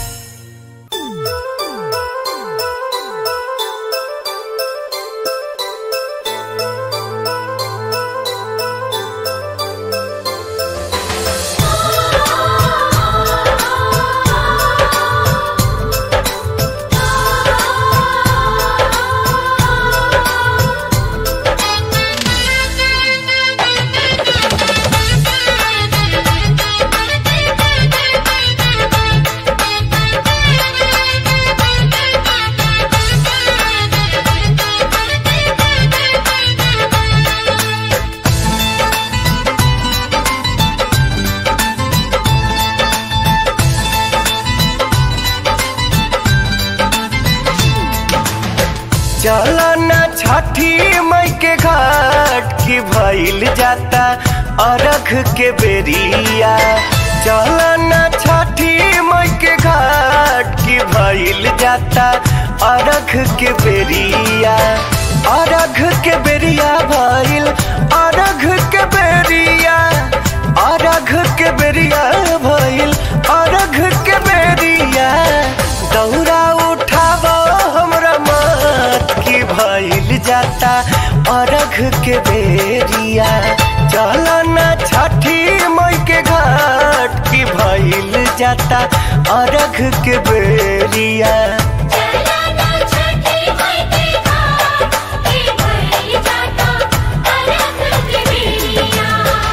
चलना छठी मई के घाट की भइल जाता अरख के बेरिया चलना छठी मई के घाट की भइल जाता अरख के बेरिया अरघ के बेरिया भइल अरघ के बेरिया अरघ के बेरिया भइल अरघ के बेरिया दौरा उठाव हमरा मत की भइल जाता अरघ के बेरिया चलना छठी मई के घाट की भइल जाता अरघ के बेरिया चलना छठी मई के घाट की भइल जाता अलग के बेरिया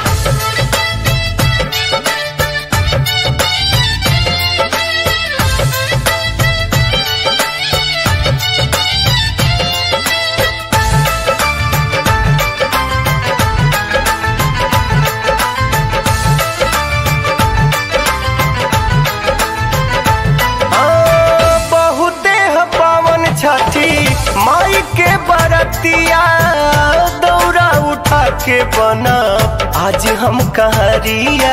आ, बहुते ह पावन छठी माई के बरतिया दौरा उठा के बना आज हम कहरिया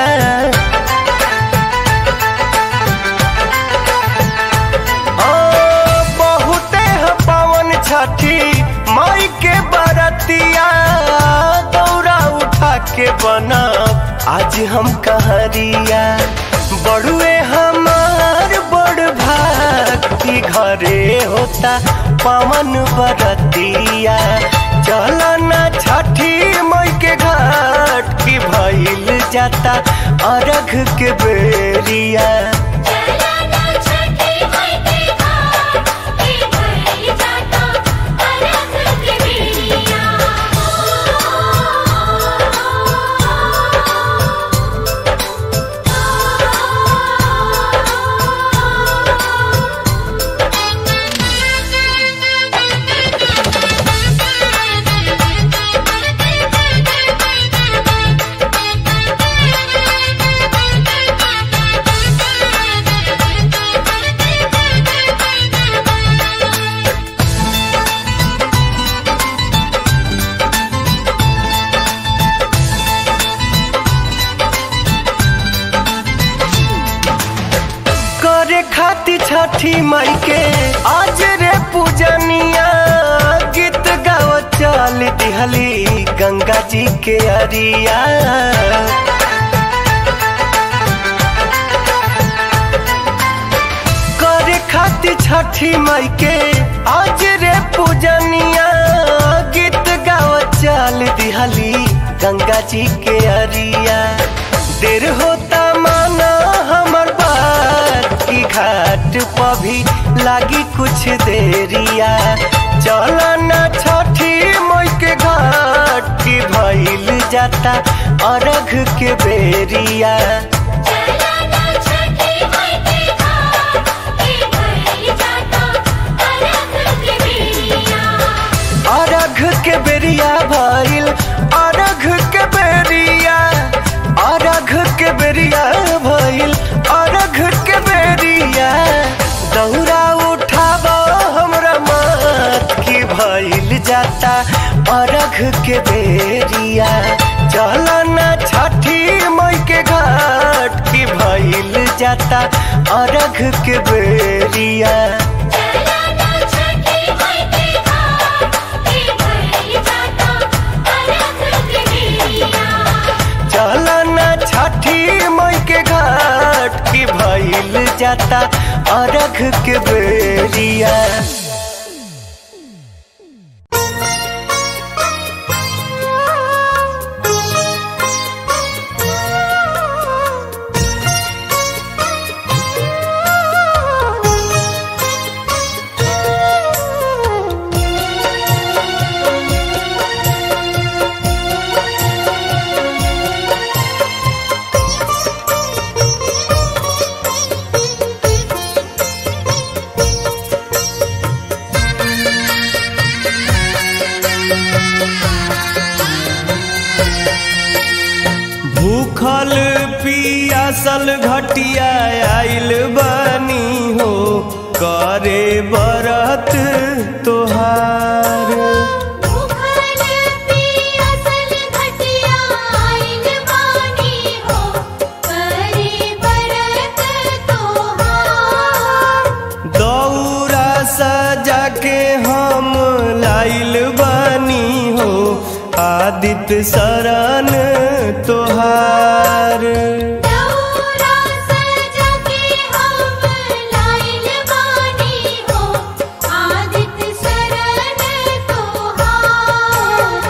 आ, बहुते ह पावन छठी माई के बरतिया दौरा उठा के बनब आज हम कहरिया बड़ुए हमार बड़ भाग की घरे होता पवन बरतिया चल न छठी मई के घाट की भइल जाता अरघ के बेरिया चलना छठी माई के घाट के भइल जाता अरघ के बेरिया करे खाती छठी माई के आज रे पूजनिया गीत गाव चल दिहली गंगा जी के अरिया करे खाती छठी माई के आज रे पूजनिया गीत गाव चल दिहली गंगा जी के अरिया देर होता माना हमर बात की घाट पर भी लागी कुछ देरिया चल न छठी मई के घाट की भइल जाता अरघ के बेरिया चलना छठी माई के घाट के भइल जाता अरघ के बेरिया अरघ के बेरिया भइल अरघ के बेरिया अरघ के बेरिया भइल अरघ के बेरिया दौरा उठाब हमरा मत की भइल जाता अरघ के बेरिया चल न छठी मई के घाट की भइल जाता अरघ के बेरिया चलना छठी माई के घाट के भइल जाता अरघ के बेरिया चल न छठी मई के घाट की भइल जाता अरघ के बेरिया भूखल पियासल घटिया आइल बनी हो करे बरत तोहार भूखल पियासल घटिया आइल बानी हो करे बरत तोहार दौरा सजा के हम लाइल बनी हो आदित्य शरण तोहार दौरा सजा के हम लाइल बानी हो आदित्य शरण तोहार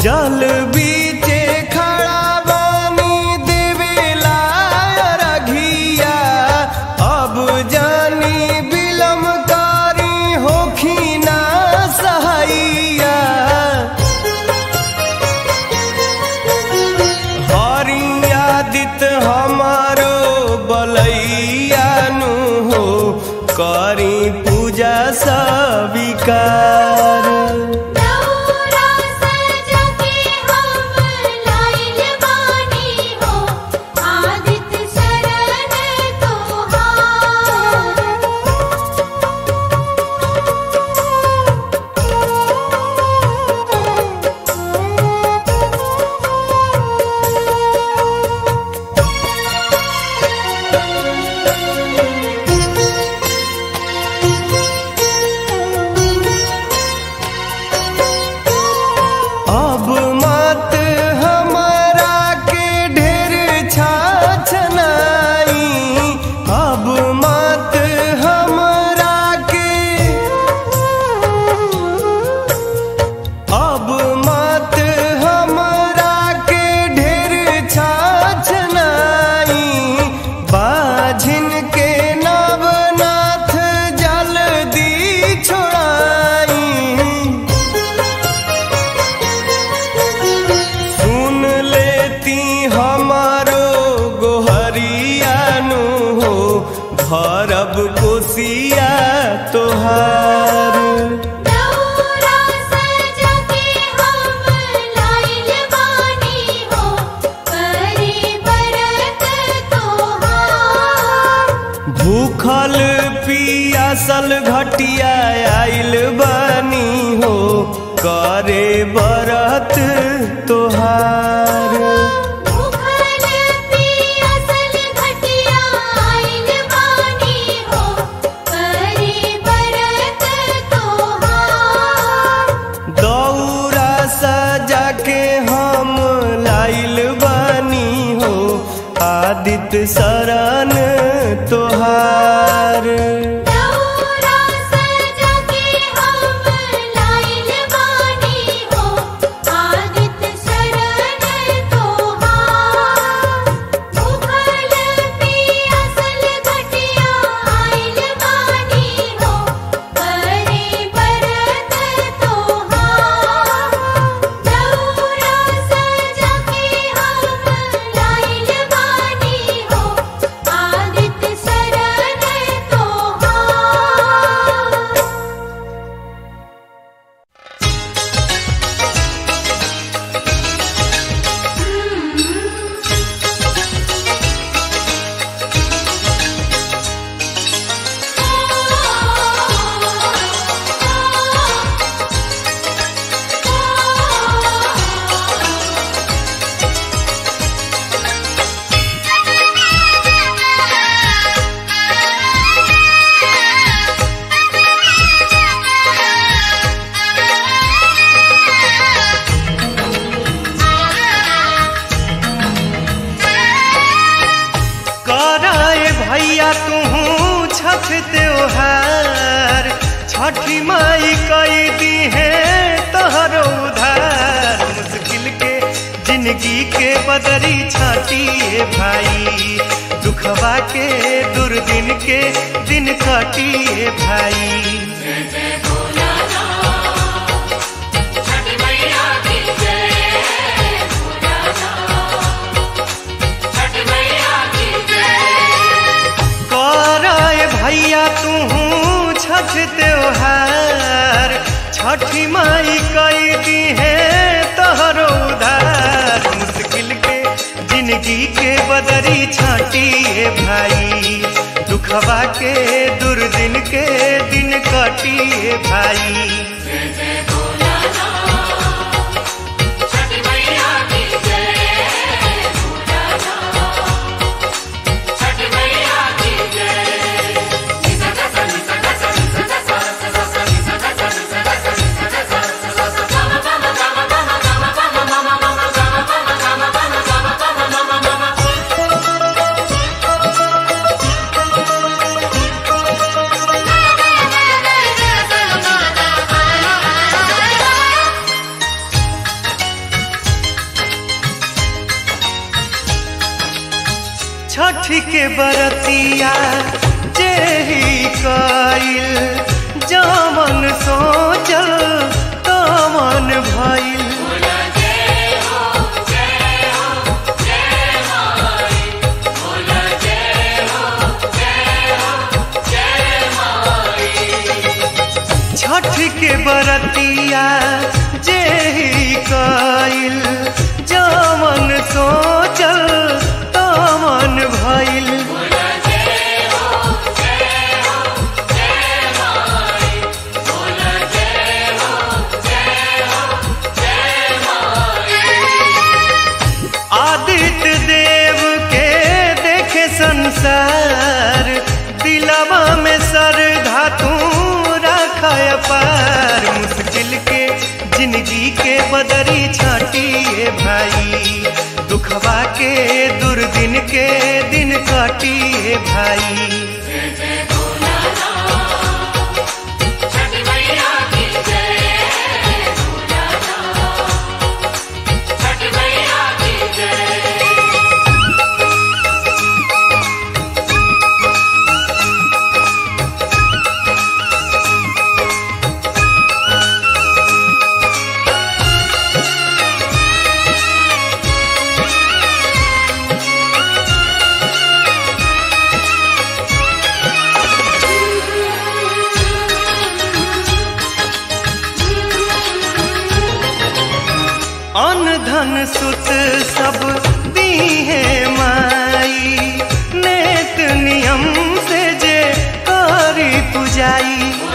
जल बीचे खड़ा बानी देवेला रघिया अब जानी बिलम कारी होखिना सहैया हरियादित हमारो बलैया नु हो करी पूजा सविकार दौरा सजा के हम लाइल बानी हो आदित्य शरण तोहार अब मत हमारा के ढेर छाछनाई अब मत हमरा के अब मत हमरा के ढेर छाछनाई बाझिन के नवनाथ जल्दी छोड़ाई सुन लेती हमारो गोहरियानु हो भरब कोसिया तोहार दौरा सजा के हम लाइल बानी हो करे बरत तोहार भूखल पियासल घटिया आइल बानी हो करे बरत तोहार भूखल पियासल घटिया आइल बानी हो करे बरत तोहार दौरा सजा के हम लाइल बानी हो आदित्य शरण तोहार दौरा सजा के हम लाइल बानी हो आदित्य शरण तोहार भूखल पियासल घटिया आइल बानी हो करे बरत तोहार दौरा सजा के हम लाइल बानी हो आदित्य शरण तोहार कराए भैया तू छठ त्योहार छठी माई कई दी है तोहरो उधार मुश्किल के जिंदगी के बदरी छाटिए भाई दुखवा के दुर्दिन के दिन कटिए भाई कराए भैया तू छठ त्योहार छठी माई कई दी है तोहरो उधार मुश्किल के जिंदगी के बदरी छाटिए भाई दुखवा के दुर्दिन के दिन कटिए भाई Thank you. के बरतिया जेही कइल जमन सोचल तमन भइल छठ के बरतिया जेही कइल जमन सोचल तमन भइल आदित्य देव के देखे संसार दिलवा में सर धातु रख पार मुश्किल के जिंदगी के बदरी छाटिए भाई दुखवा के दुर्दिन के दिन काटिए भाई अन धन सुत सब दीहे माई नेत नियम से जे करी पुजाई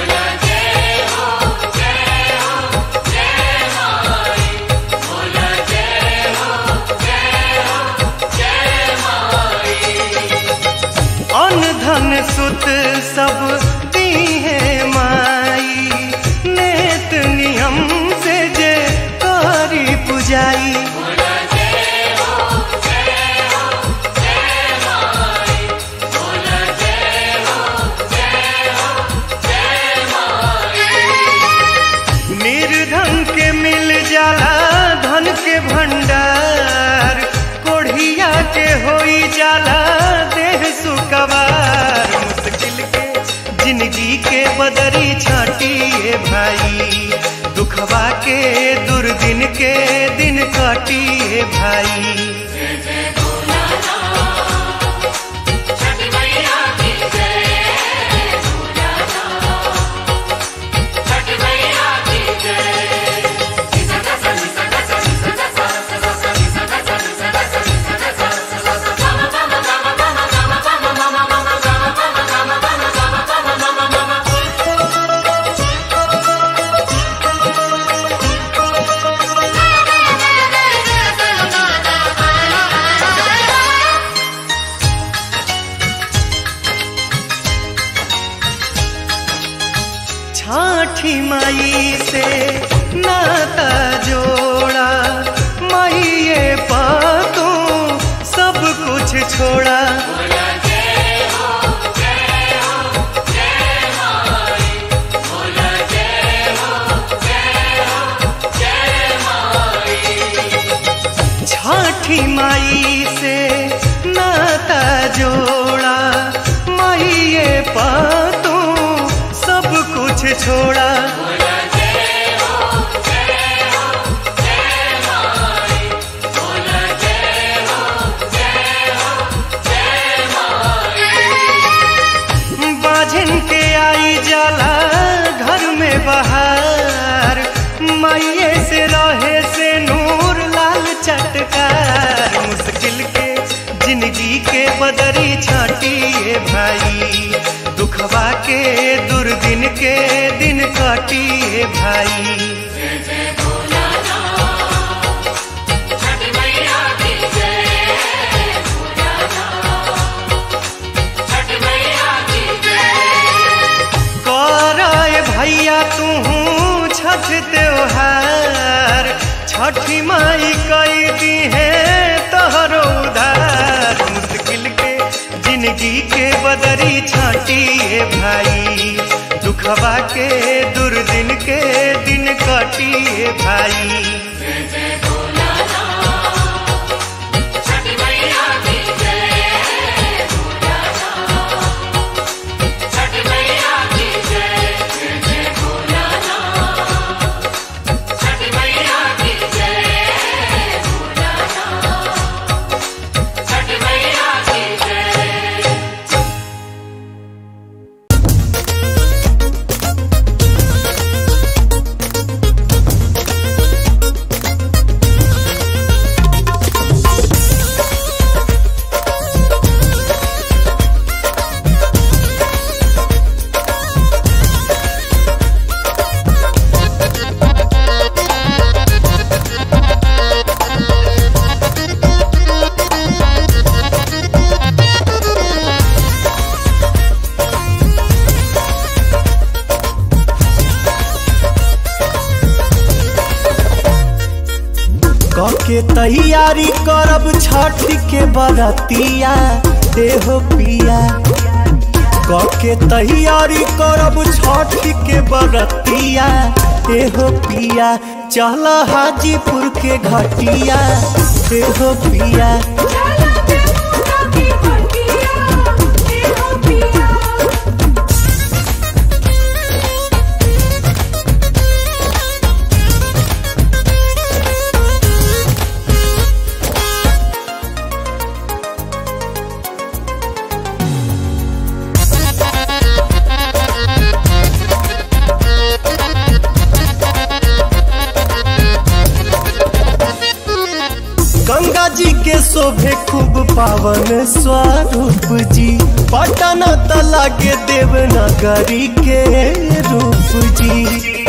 अन धन सुत सब दीहे माई नेत नियम से जे करी पुजाई निर्धन के मिल जाला धन के भंडार कोढ़िया के होई जाला देह सुकवार मुश्किल के जिंदगी के बदरी छाटिए भाई दुखवा के दुर्दिन के दिन काटिए भाई छाठी माई से नाता जोड़ा माइये पातू सब कुछ छोड़ा छाठी माई से नाता जोड़ा माइये पातू सब कुछ छोड़ा बाझिन के आई जाला घर में बाहर माइये से रहे से नूर लाल चटकार मुश्किल के जिंदगी के बदरी छाटिए भाई दुखवा के दुर्दिन के दिन काटिए भाई कराए भैया तू छठ त्योहार छठी माई कई दी है तोहरो उधार मुश्किल के जिंदगी के बदरी छाटिए भाई दुखवा के दुर्दिन के दिन काटिए भाई छठी मैया की जय के तैयारी करब छठ के बरतिया देहो पिया के तैयारी करब छठ के बरतिया एहो पिया चल हाजीपुर के घटिया एहो पिया गंगा जी के शोभे खूब पावन स्वरूप जी पटना तला के देवनगरी के रूप जी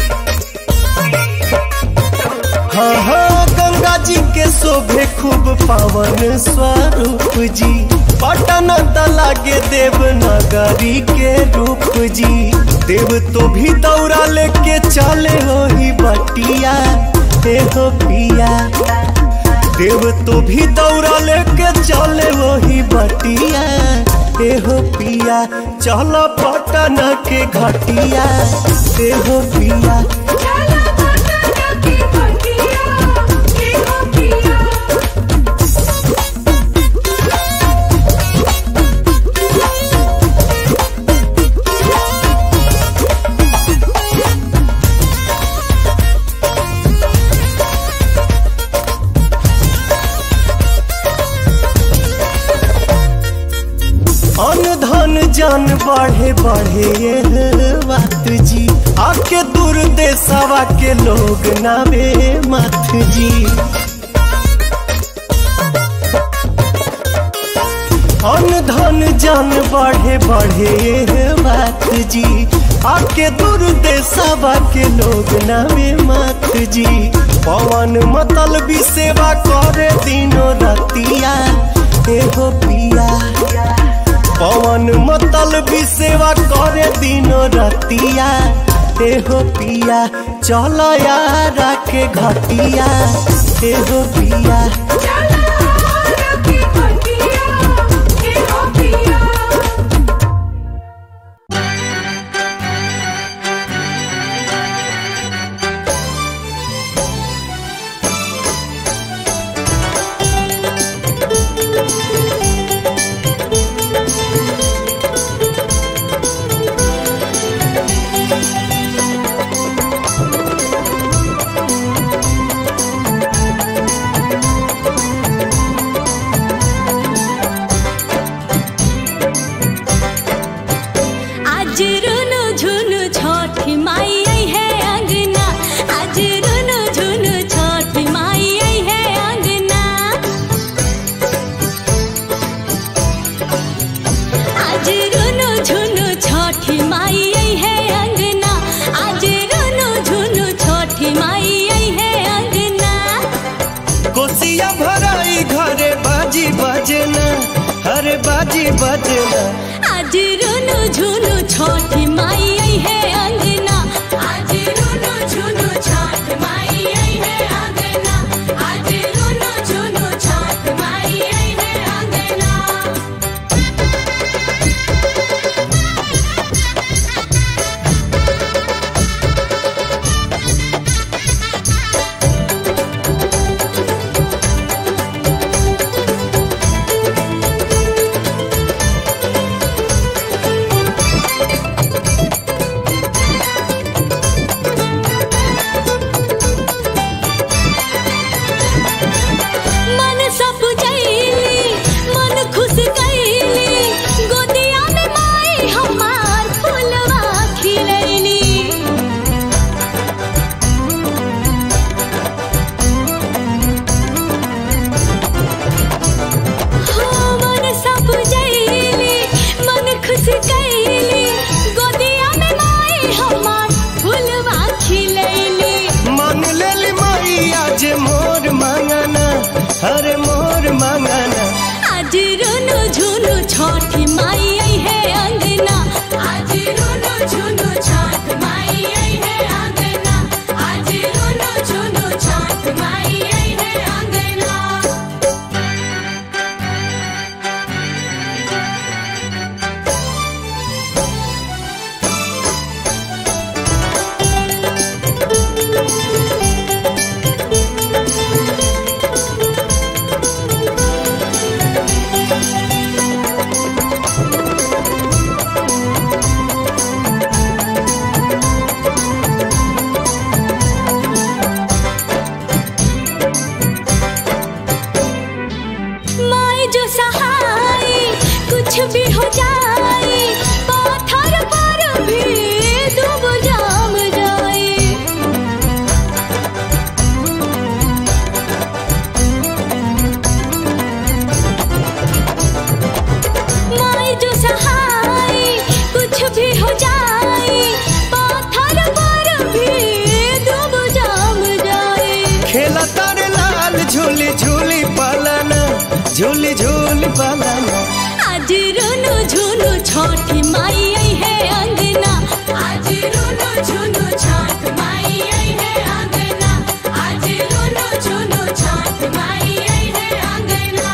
हाँ हाँ गंगा जी के शोभे खूब पावन स्वरूप जी पटना तला के देवनगरी के रूप जी देव तो भी दौड़ा लेके चले हो ही बटिया हे हो पिया देव तो भी दौड़ा लेके चले वही बटिया एहो पिया चल पटना के घटिया एहो पिया अन धन जन बढ़े बढ़े ये बात जी आके दूर देशवा के लोग नावे मत जी अन धन जन बढ़े बढ़े ये बात जी आके दूर देशवा के लोग नावे मत जी पवन मतल भी सेवा करे दिनों रतिया एहो पिया पवन मतल भी सेवा करे दिनो रतिया एहो पिया चल यारा के घटिया एहो पिया आज रुनु झुनु छठी माई आई है अंगना आज रुनु झुनु छठी माई आई है अंगना आज रुनु झुनु छठी माई आई है अंगना आज रुनु झुनु छठी माई आई है अंगना कोसिया भराई घरे बाजी बजना अरे बाजी बजना आज रुनु झुनु छठी माई आई है अंगना आज रुनु झुनु छठ माई आई है अंगना आज रुनु झुनु छठ माई आई है अंगना मन सब जैली मन खुश कैली गोदिया में माई हमार फुलवा खिलैली हो मन सब जैली मन खुश कैली गोदिया में माई हमार फुलवा खिलैली मान लेली माई आज मोर मांगना अरे मोर मांगना आज रुनु झुनु छठी माई आई है अंगना आज रुनु झुनु छठ माई आई है अंगना आज रुनु झुनु छठ माई आई है झूली झूल पलाना आज रुनु झुनु छठी माई आई है अंगना आज रुनु झुनु छठ माई आई है अंगना आज रुनु झुनु छठ माई आई है अंगना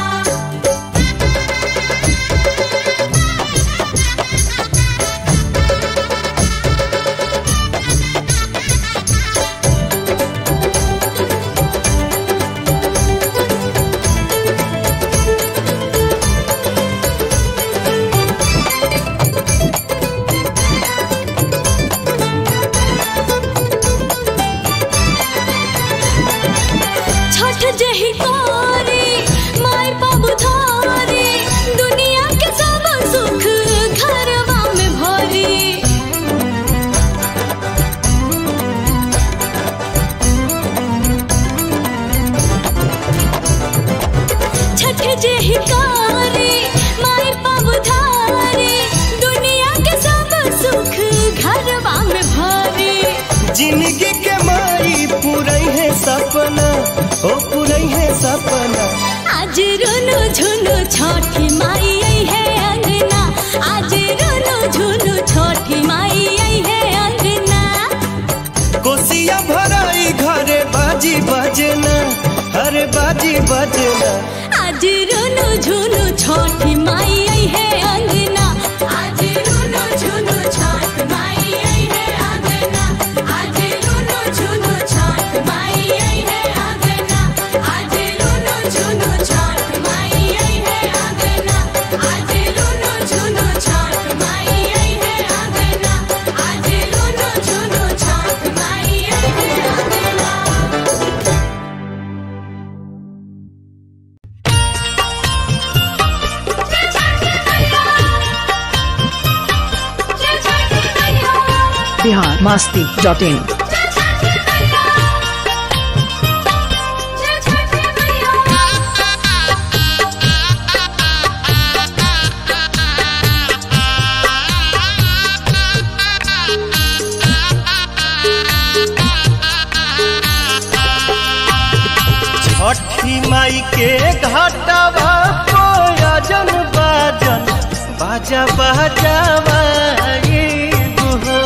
छठ जही कारी माय बाबू धारी दुनिया के सब सुख घरवा में भरी छठ जही कारी माय बाबू धारी दुनिया के सब सुख घरवा में भरी जिंदगी के माई पूरई है सपना ओ पूरई है सपना आज रुनु झुनु छठी माई आई है अंगना आज रुनु झुनु छठी माई आई है अंगना कोसिया भराई घरे बाजी बजना अरे बाजी बजना आज रुनु झुनु छठी माई आई है अंगना आज रुनु झुनु छठ माई आई है अंगना आज रुनु झुनु छठ माई आई है अंगना आज रुनु झुनु छठ माई आई है अंगना आज रुनु झुनु छठ माई आई है अंगना आज रुनु झुनु छठ माई आई है अंगना बिहार मास्ती डॉट इन छठी माई के घाटवा कोयजन बाजन बाजा बाजावा ये हो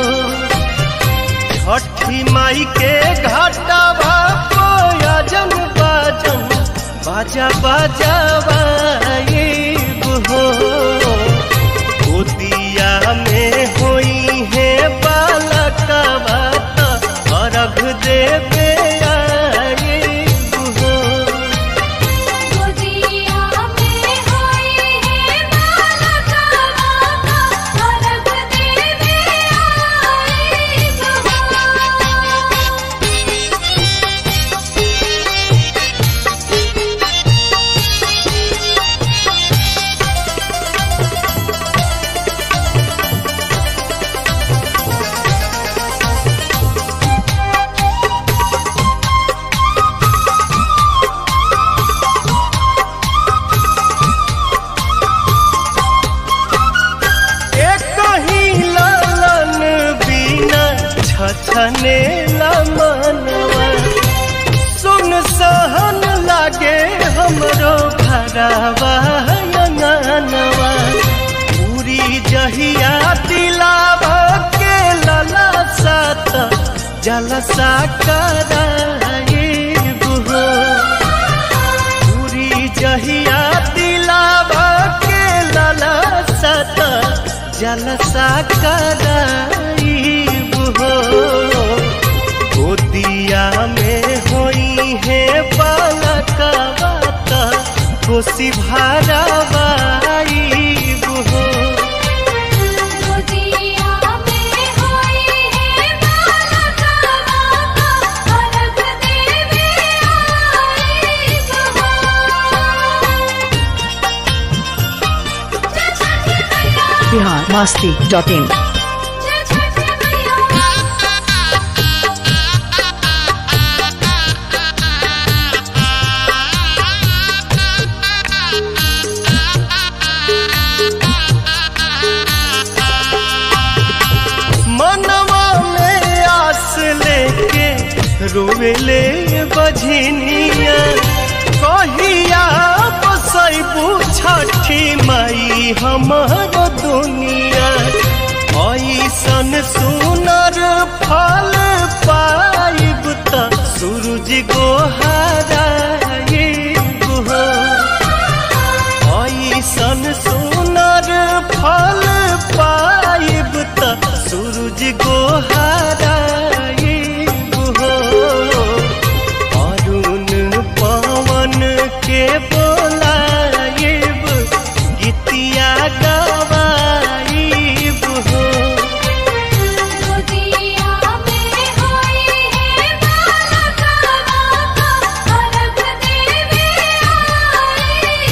छठी माई के घाटवा कोयजन बाजन बाजा बाजावा ये हो गोदिया में होई है बालकवा त अर्घ देवे आए हो गोदिया में होई है बालका बाका भरत देवे आई एक ही लालन बिना छछने मनवा सुन सहन लागे हमरो घरवा अंगनवा पूरी जहिया दिलावा के लला सात जलसा कराए बुहो पूरी जहिया दिलावा के लाला सत जलसा कराई हो गोदिया में होई है बालका बात खुशी भरावाई हो गोदिया में होई है बालका बाका भरत देवे आई बिहार मास्ती डॉट इन मनवा में आस लेके रोवेले बझनिया कहिया बसैबू छठी माई हमार दुनिया ऐसन सुनर फल पाइब त सूरज गोहाराइब हो ऐसन सुनर फल पाइब त सूरज गोहाराइब हो अरुण पवन के बोलाइब गीतिया गवाइब हो गोदिया में होई है बालका बाका अलग देवे आई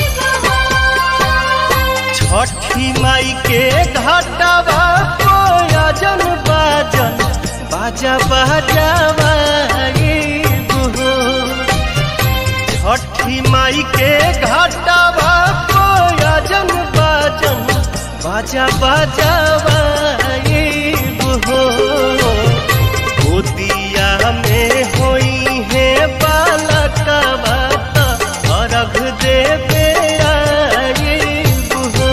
बहो छठी माई के घाटवा कोयजन बाजन बाजा बाजावा हो छठी माई के घाटवा कोयजन बाजन बाजा बाजावा हो गोदिया में होई है बालकवा त अर्घ देवे आइब हो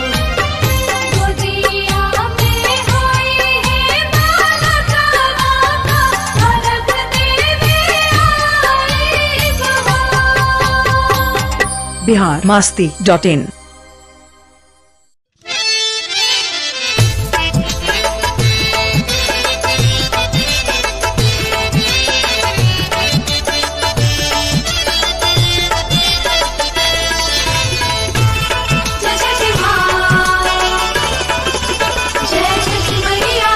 गोदिया में होई है बालका बाका अलग देवे आई बहो बिहार मास्ती डॉट इन जय जय मां जय जय मैया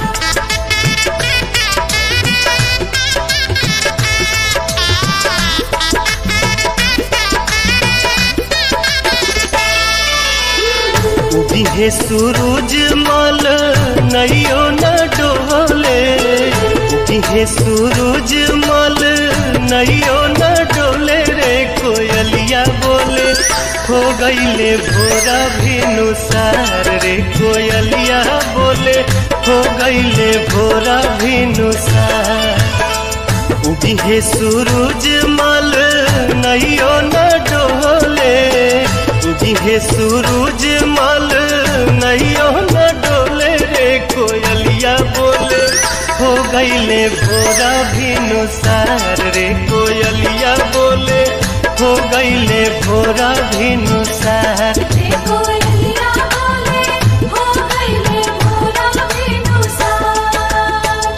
उबिहे सूरज मल नैयो न डोले उबिहे सूरज मल नैयो न डोले रे कोयलिया बोले हो गईले भोरा भिनुसार रे कोयलिया बोले हो गईले भोरा भिनुसार उबिहे सूरज मल नैयो न डोले उबिहे सूरज मल नैयो न डोले रे कोयलिया बोले हो गईले भोरा भिनुसार रे कोयलिया बोले हो गईले भोरा भिनुसार देखो लिया बोले हो गईले भोरा बिनुसार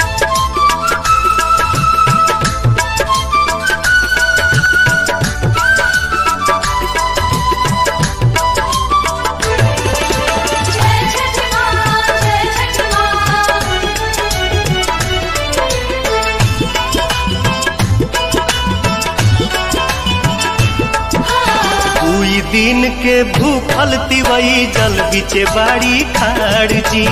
जय जय मां जय जय मां कोई दिन के भूखल तिवई जल बिचे बाड़ी खाड़ जी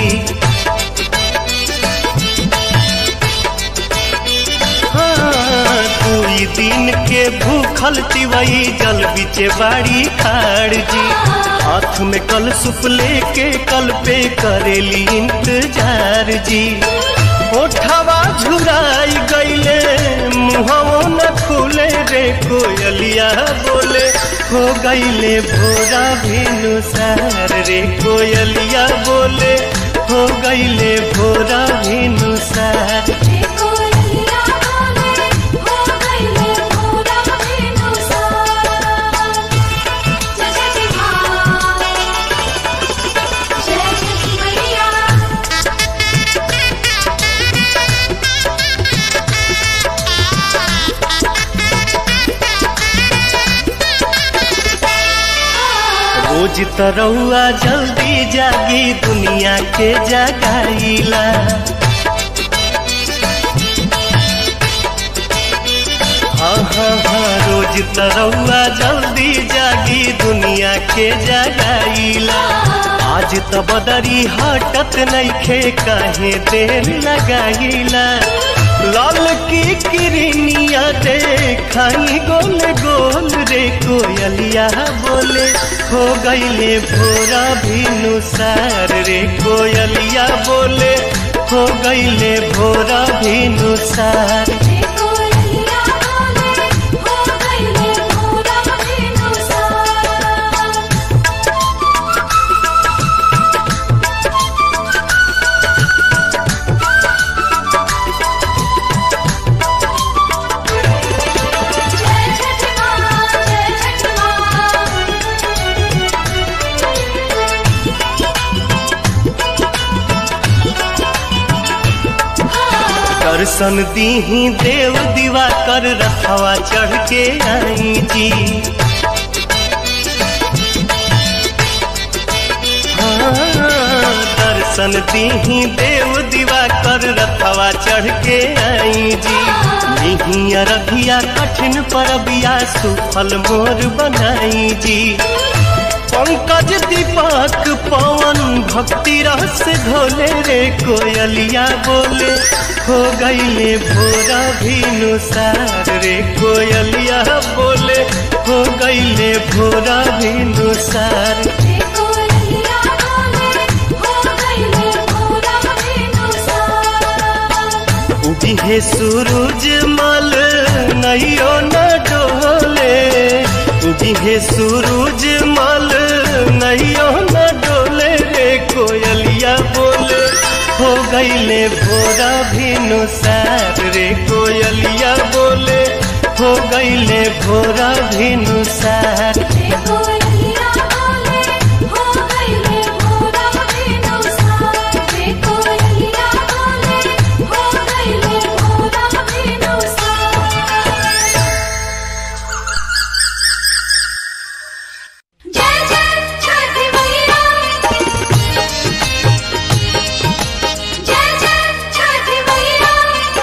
हाँ, कोई दिन के भूखल तिवई जल बिचे बाड़ी खाड़ जी हाथ में कल सुप लेके कल पे करेली इंतजार जी ओठवा झुराई गईले मुहवो न खुले रे कोयलिया बोले हो गईले भोरा भिनुसार रे कोयलिया बोले हो गईले भोरा भिनुसार देखो लिया बोले हो गईले भोरा बिनुसार जय जय मां जय जय मैया रोज तरौआ जल्दी जागी दुनिया के जगाईला हाँ हाँ हाँ रोज तरौआ जल्दी जागी दुनिया के जगाईला आज त बदरी हटत नइखे काहे देर लगाईला लाल की किरनिया देखाई गोल गोल रे कोयलिया बोले हो गईले भोरा भिनुसार रे कोयलिया बोले हो गईले भोरा भिनुसार देखो लिया बोले हो गईले भोरा बिनुसार दर्शन दीही देव दीवा कर रखवा चढ़ के आई जी हाँ, दर्शन दीही देव दीवा कर रखवा चढ़ के आई जी निहिया रखिया कठिन परबिया सुफल मोर बनाई जी पंकज दीपक पवन भक्ति रस घोले रे कोयलिया बोले हो गईले भोरा भिनुसार रे कोयलिया बोले हो गईले भोरा भिनुसार उगी है सूरज मल नैयो न डोले उगी है सूरज मल नैयो न डोले रे कोयलिया बोले हो गईले भोरा भिनुसार रे कोयलिया बोले हो गईले भोरा भिनुसार जय जय छठी मैया जय जय छठी मैया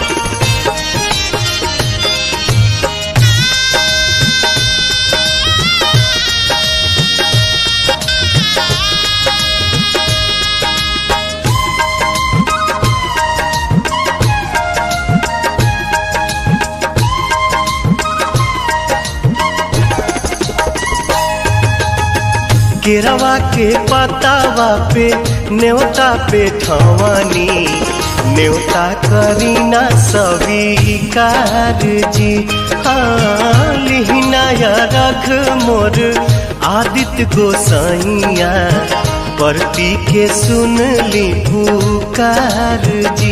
केरवा के पतावा पे न्योता पे ठवानी न्योता करीना स्वीकार जी हाँ लिहिना या रख मोर आदित्य गोसाइया परती के सुन ली पुकार जी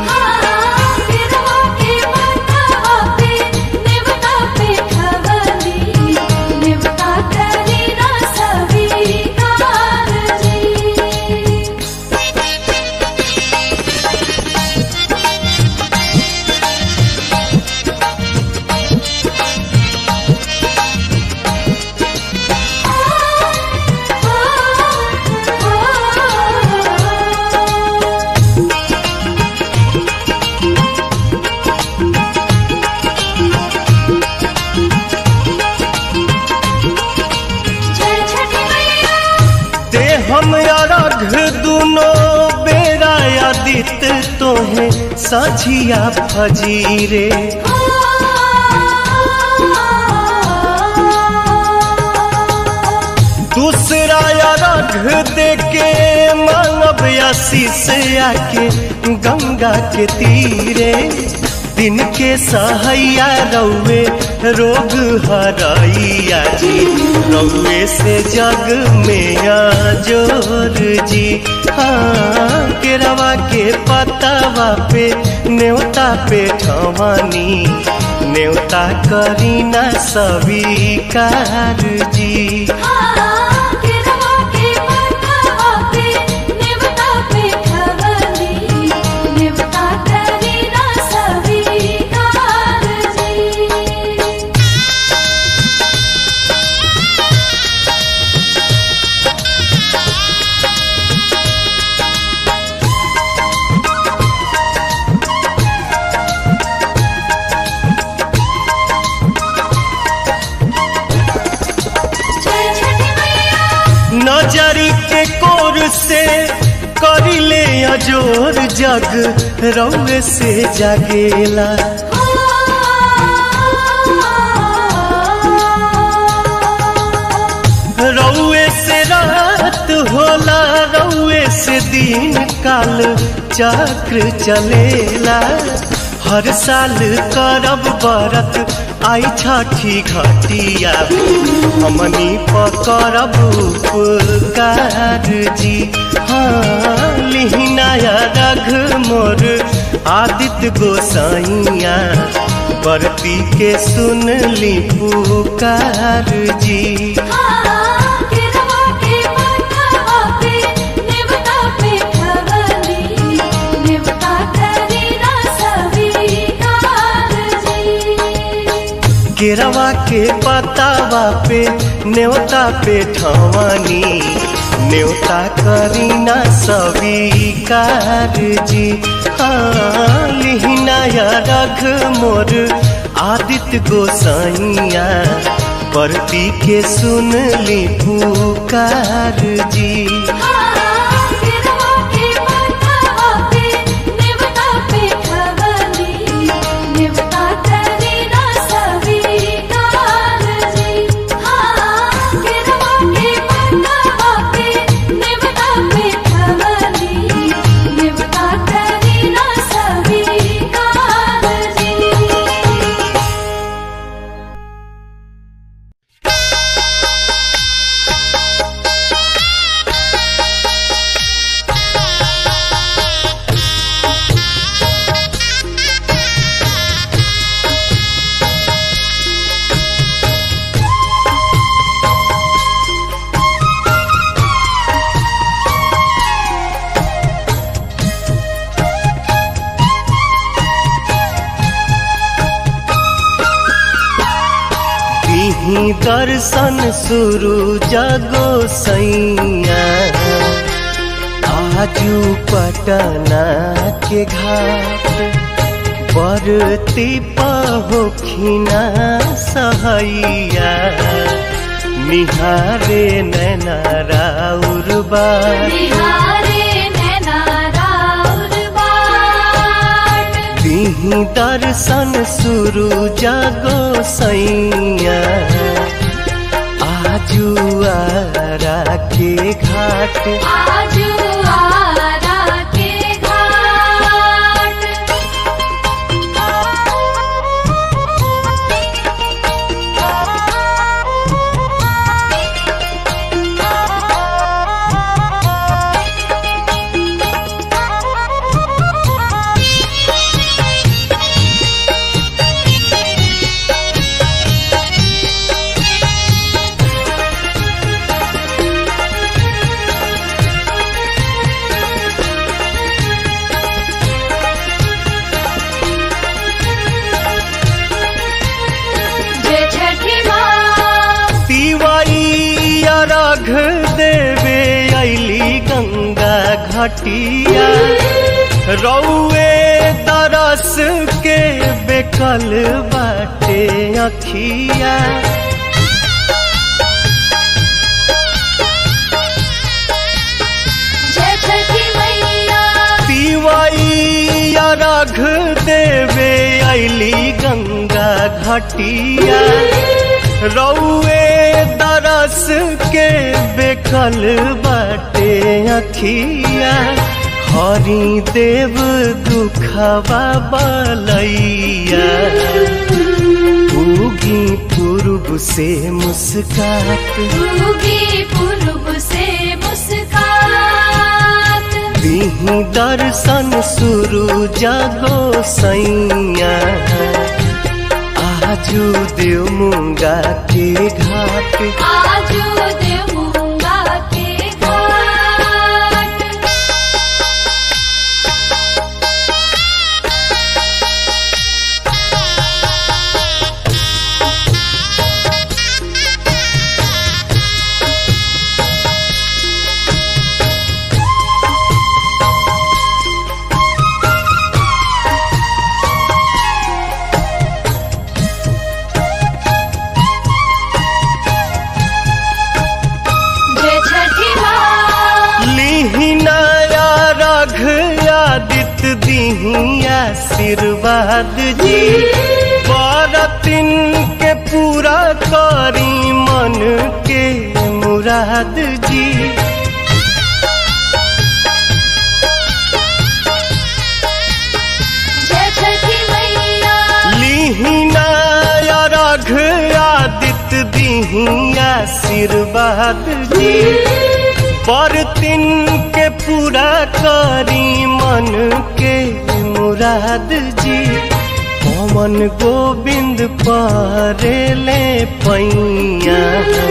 जय छठी मैया ते हम अरघ दुनो बेरा आदित तोहे साझिया फजीरे दूसरा अरघ दे के मानव आशीष आके गंगा के तीरे दिन के सहैया रौवे रोग हरैया जी रौवे से जग में जोर जी हाँ केरवा के पतावा पे न्योता पे ठवानी न्योता करीना स्वीकार जी नजरी के कोर से करिले अजोर जग रौवे से जागेला रौवे से रात होला रौवे से दिन काल चक्र चलेला हर साल करब बरत आई छठी घटिया हमनी पकड़ब उपकार जी हाँ लिहिनाया रघ मोर आदित्य गोसाइया बरती के सुन ली पुकार जी देवता पे खवली देवता करी ना सभी केरवा के पतावा पे न्योता पे ठवानी न्योता करीना स्वीकार जी हाँ लिहिनाया रघ मोर आदित्य गोसाइया परती के सुन ली पुकार जी दिही दर्शन शुरू जगो सैया आजू पटना के घाट बरती पहोखिना सहैया निहारे नैना राउर बार दिही दर्शन शुरू जगो सैया आजू आरा के घाट आजू आरा के घाट जय छठी माँ तिवारी अर्घ देवे ऐली गंगा घटिया रौए तरस के बेकल बाटे अखिया जय छठी मैया तिवाई अर्घ देवे ऐली गंगा घटिया रौए दरस के बेकल बाटे अखिया हरि देव दुखवा बलैया उगी पूर्व से मुस्कात उगी पूर्व से मुस्कात दिही दर्शन शुरू जगो सैया आजू देव मुंगा के घाट आजू देवूंगा के घाट जय छठी माँ लिहिनाया रघ आदित्य दिही आशीर्वाद जी बरतिन के पूरा करी मन के मुराद जी जय छठी मैया लिहिनाया रघ आदित्य दिही आशीर्वाद जी पर तिन के पूरा करी मन के मुराद जी पवन गोविंद परेले पैया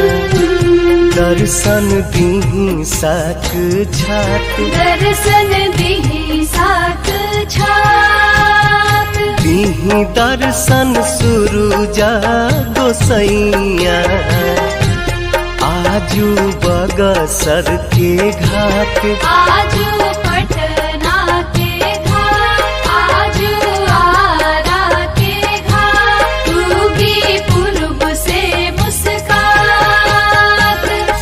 दर्शन दीही साक झाक दर्शन दिही साथ छात दीही दर्शन शुरू जा गोसैया आजू बगसर के घाट आजू पटना के घाट आजू आरा के घाट डूबी पूर्व से मुस्कात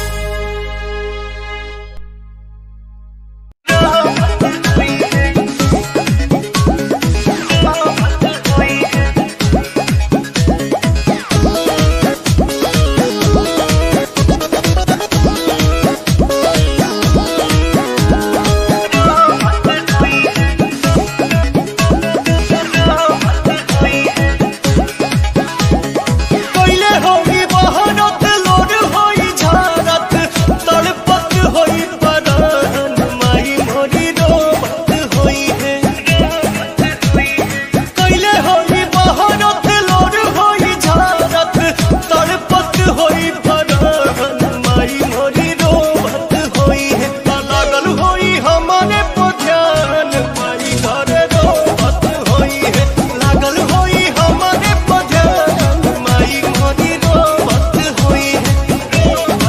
कैले होई बहरत लोड होई झारत तड़पत होई परान माई मोरी रोबत होई है कैले होई बहरत लोड होई झारत तड़पत होई परान माई मोरी रोबत होई है ता लागल होई हमारे पध्यान माई घरे रोबत होई है लागल होई हमारे पध्यान माई मोरी रोबत होई है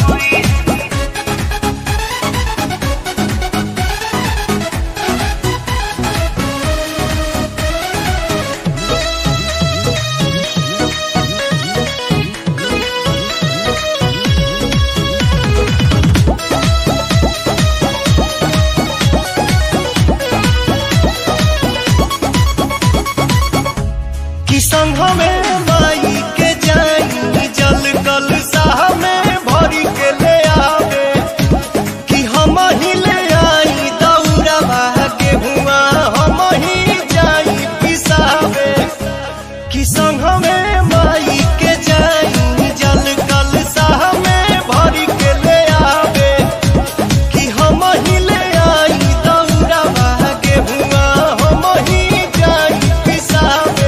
कि संघ में माई के जाई जल कल साह में भरी के ले आवे कि हम ही ले आई दौरा के हुआ हम ही जाई पिसावे कि संघ में माई के जाई जल कल साह में भरी के ले आवे कि हम ही ले आई दौरा के हुआ हम ही जाई पिसावे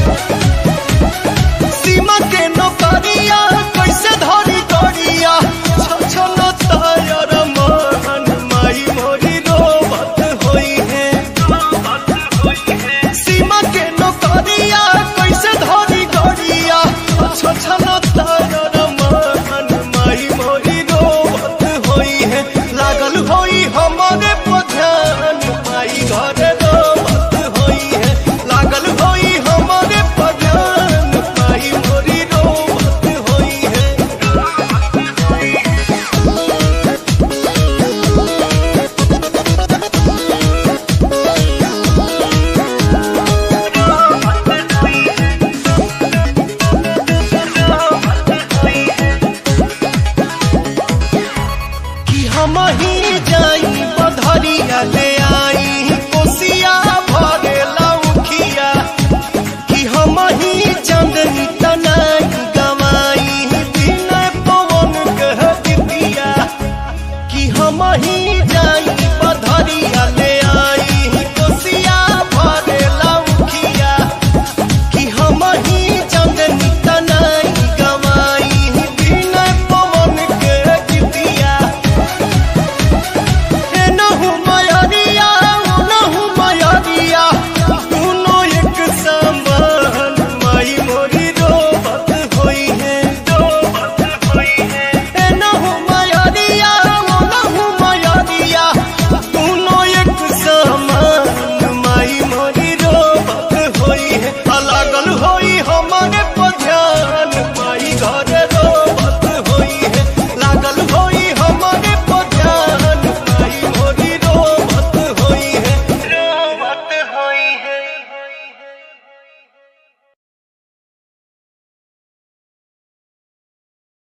सीमा के नौकरिया कैसे धरी करिया छछन तायर मन माई मोरी रोबत होई है सीमा के नौकरिया कैसे धरी करिया छछन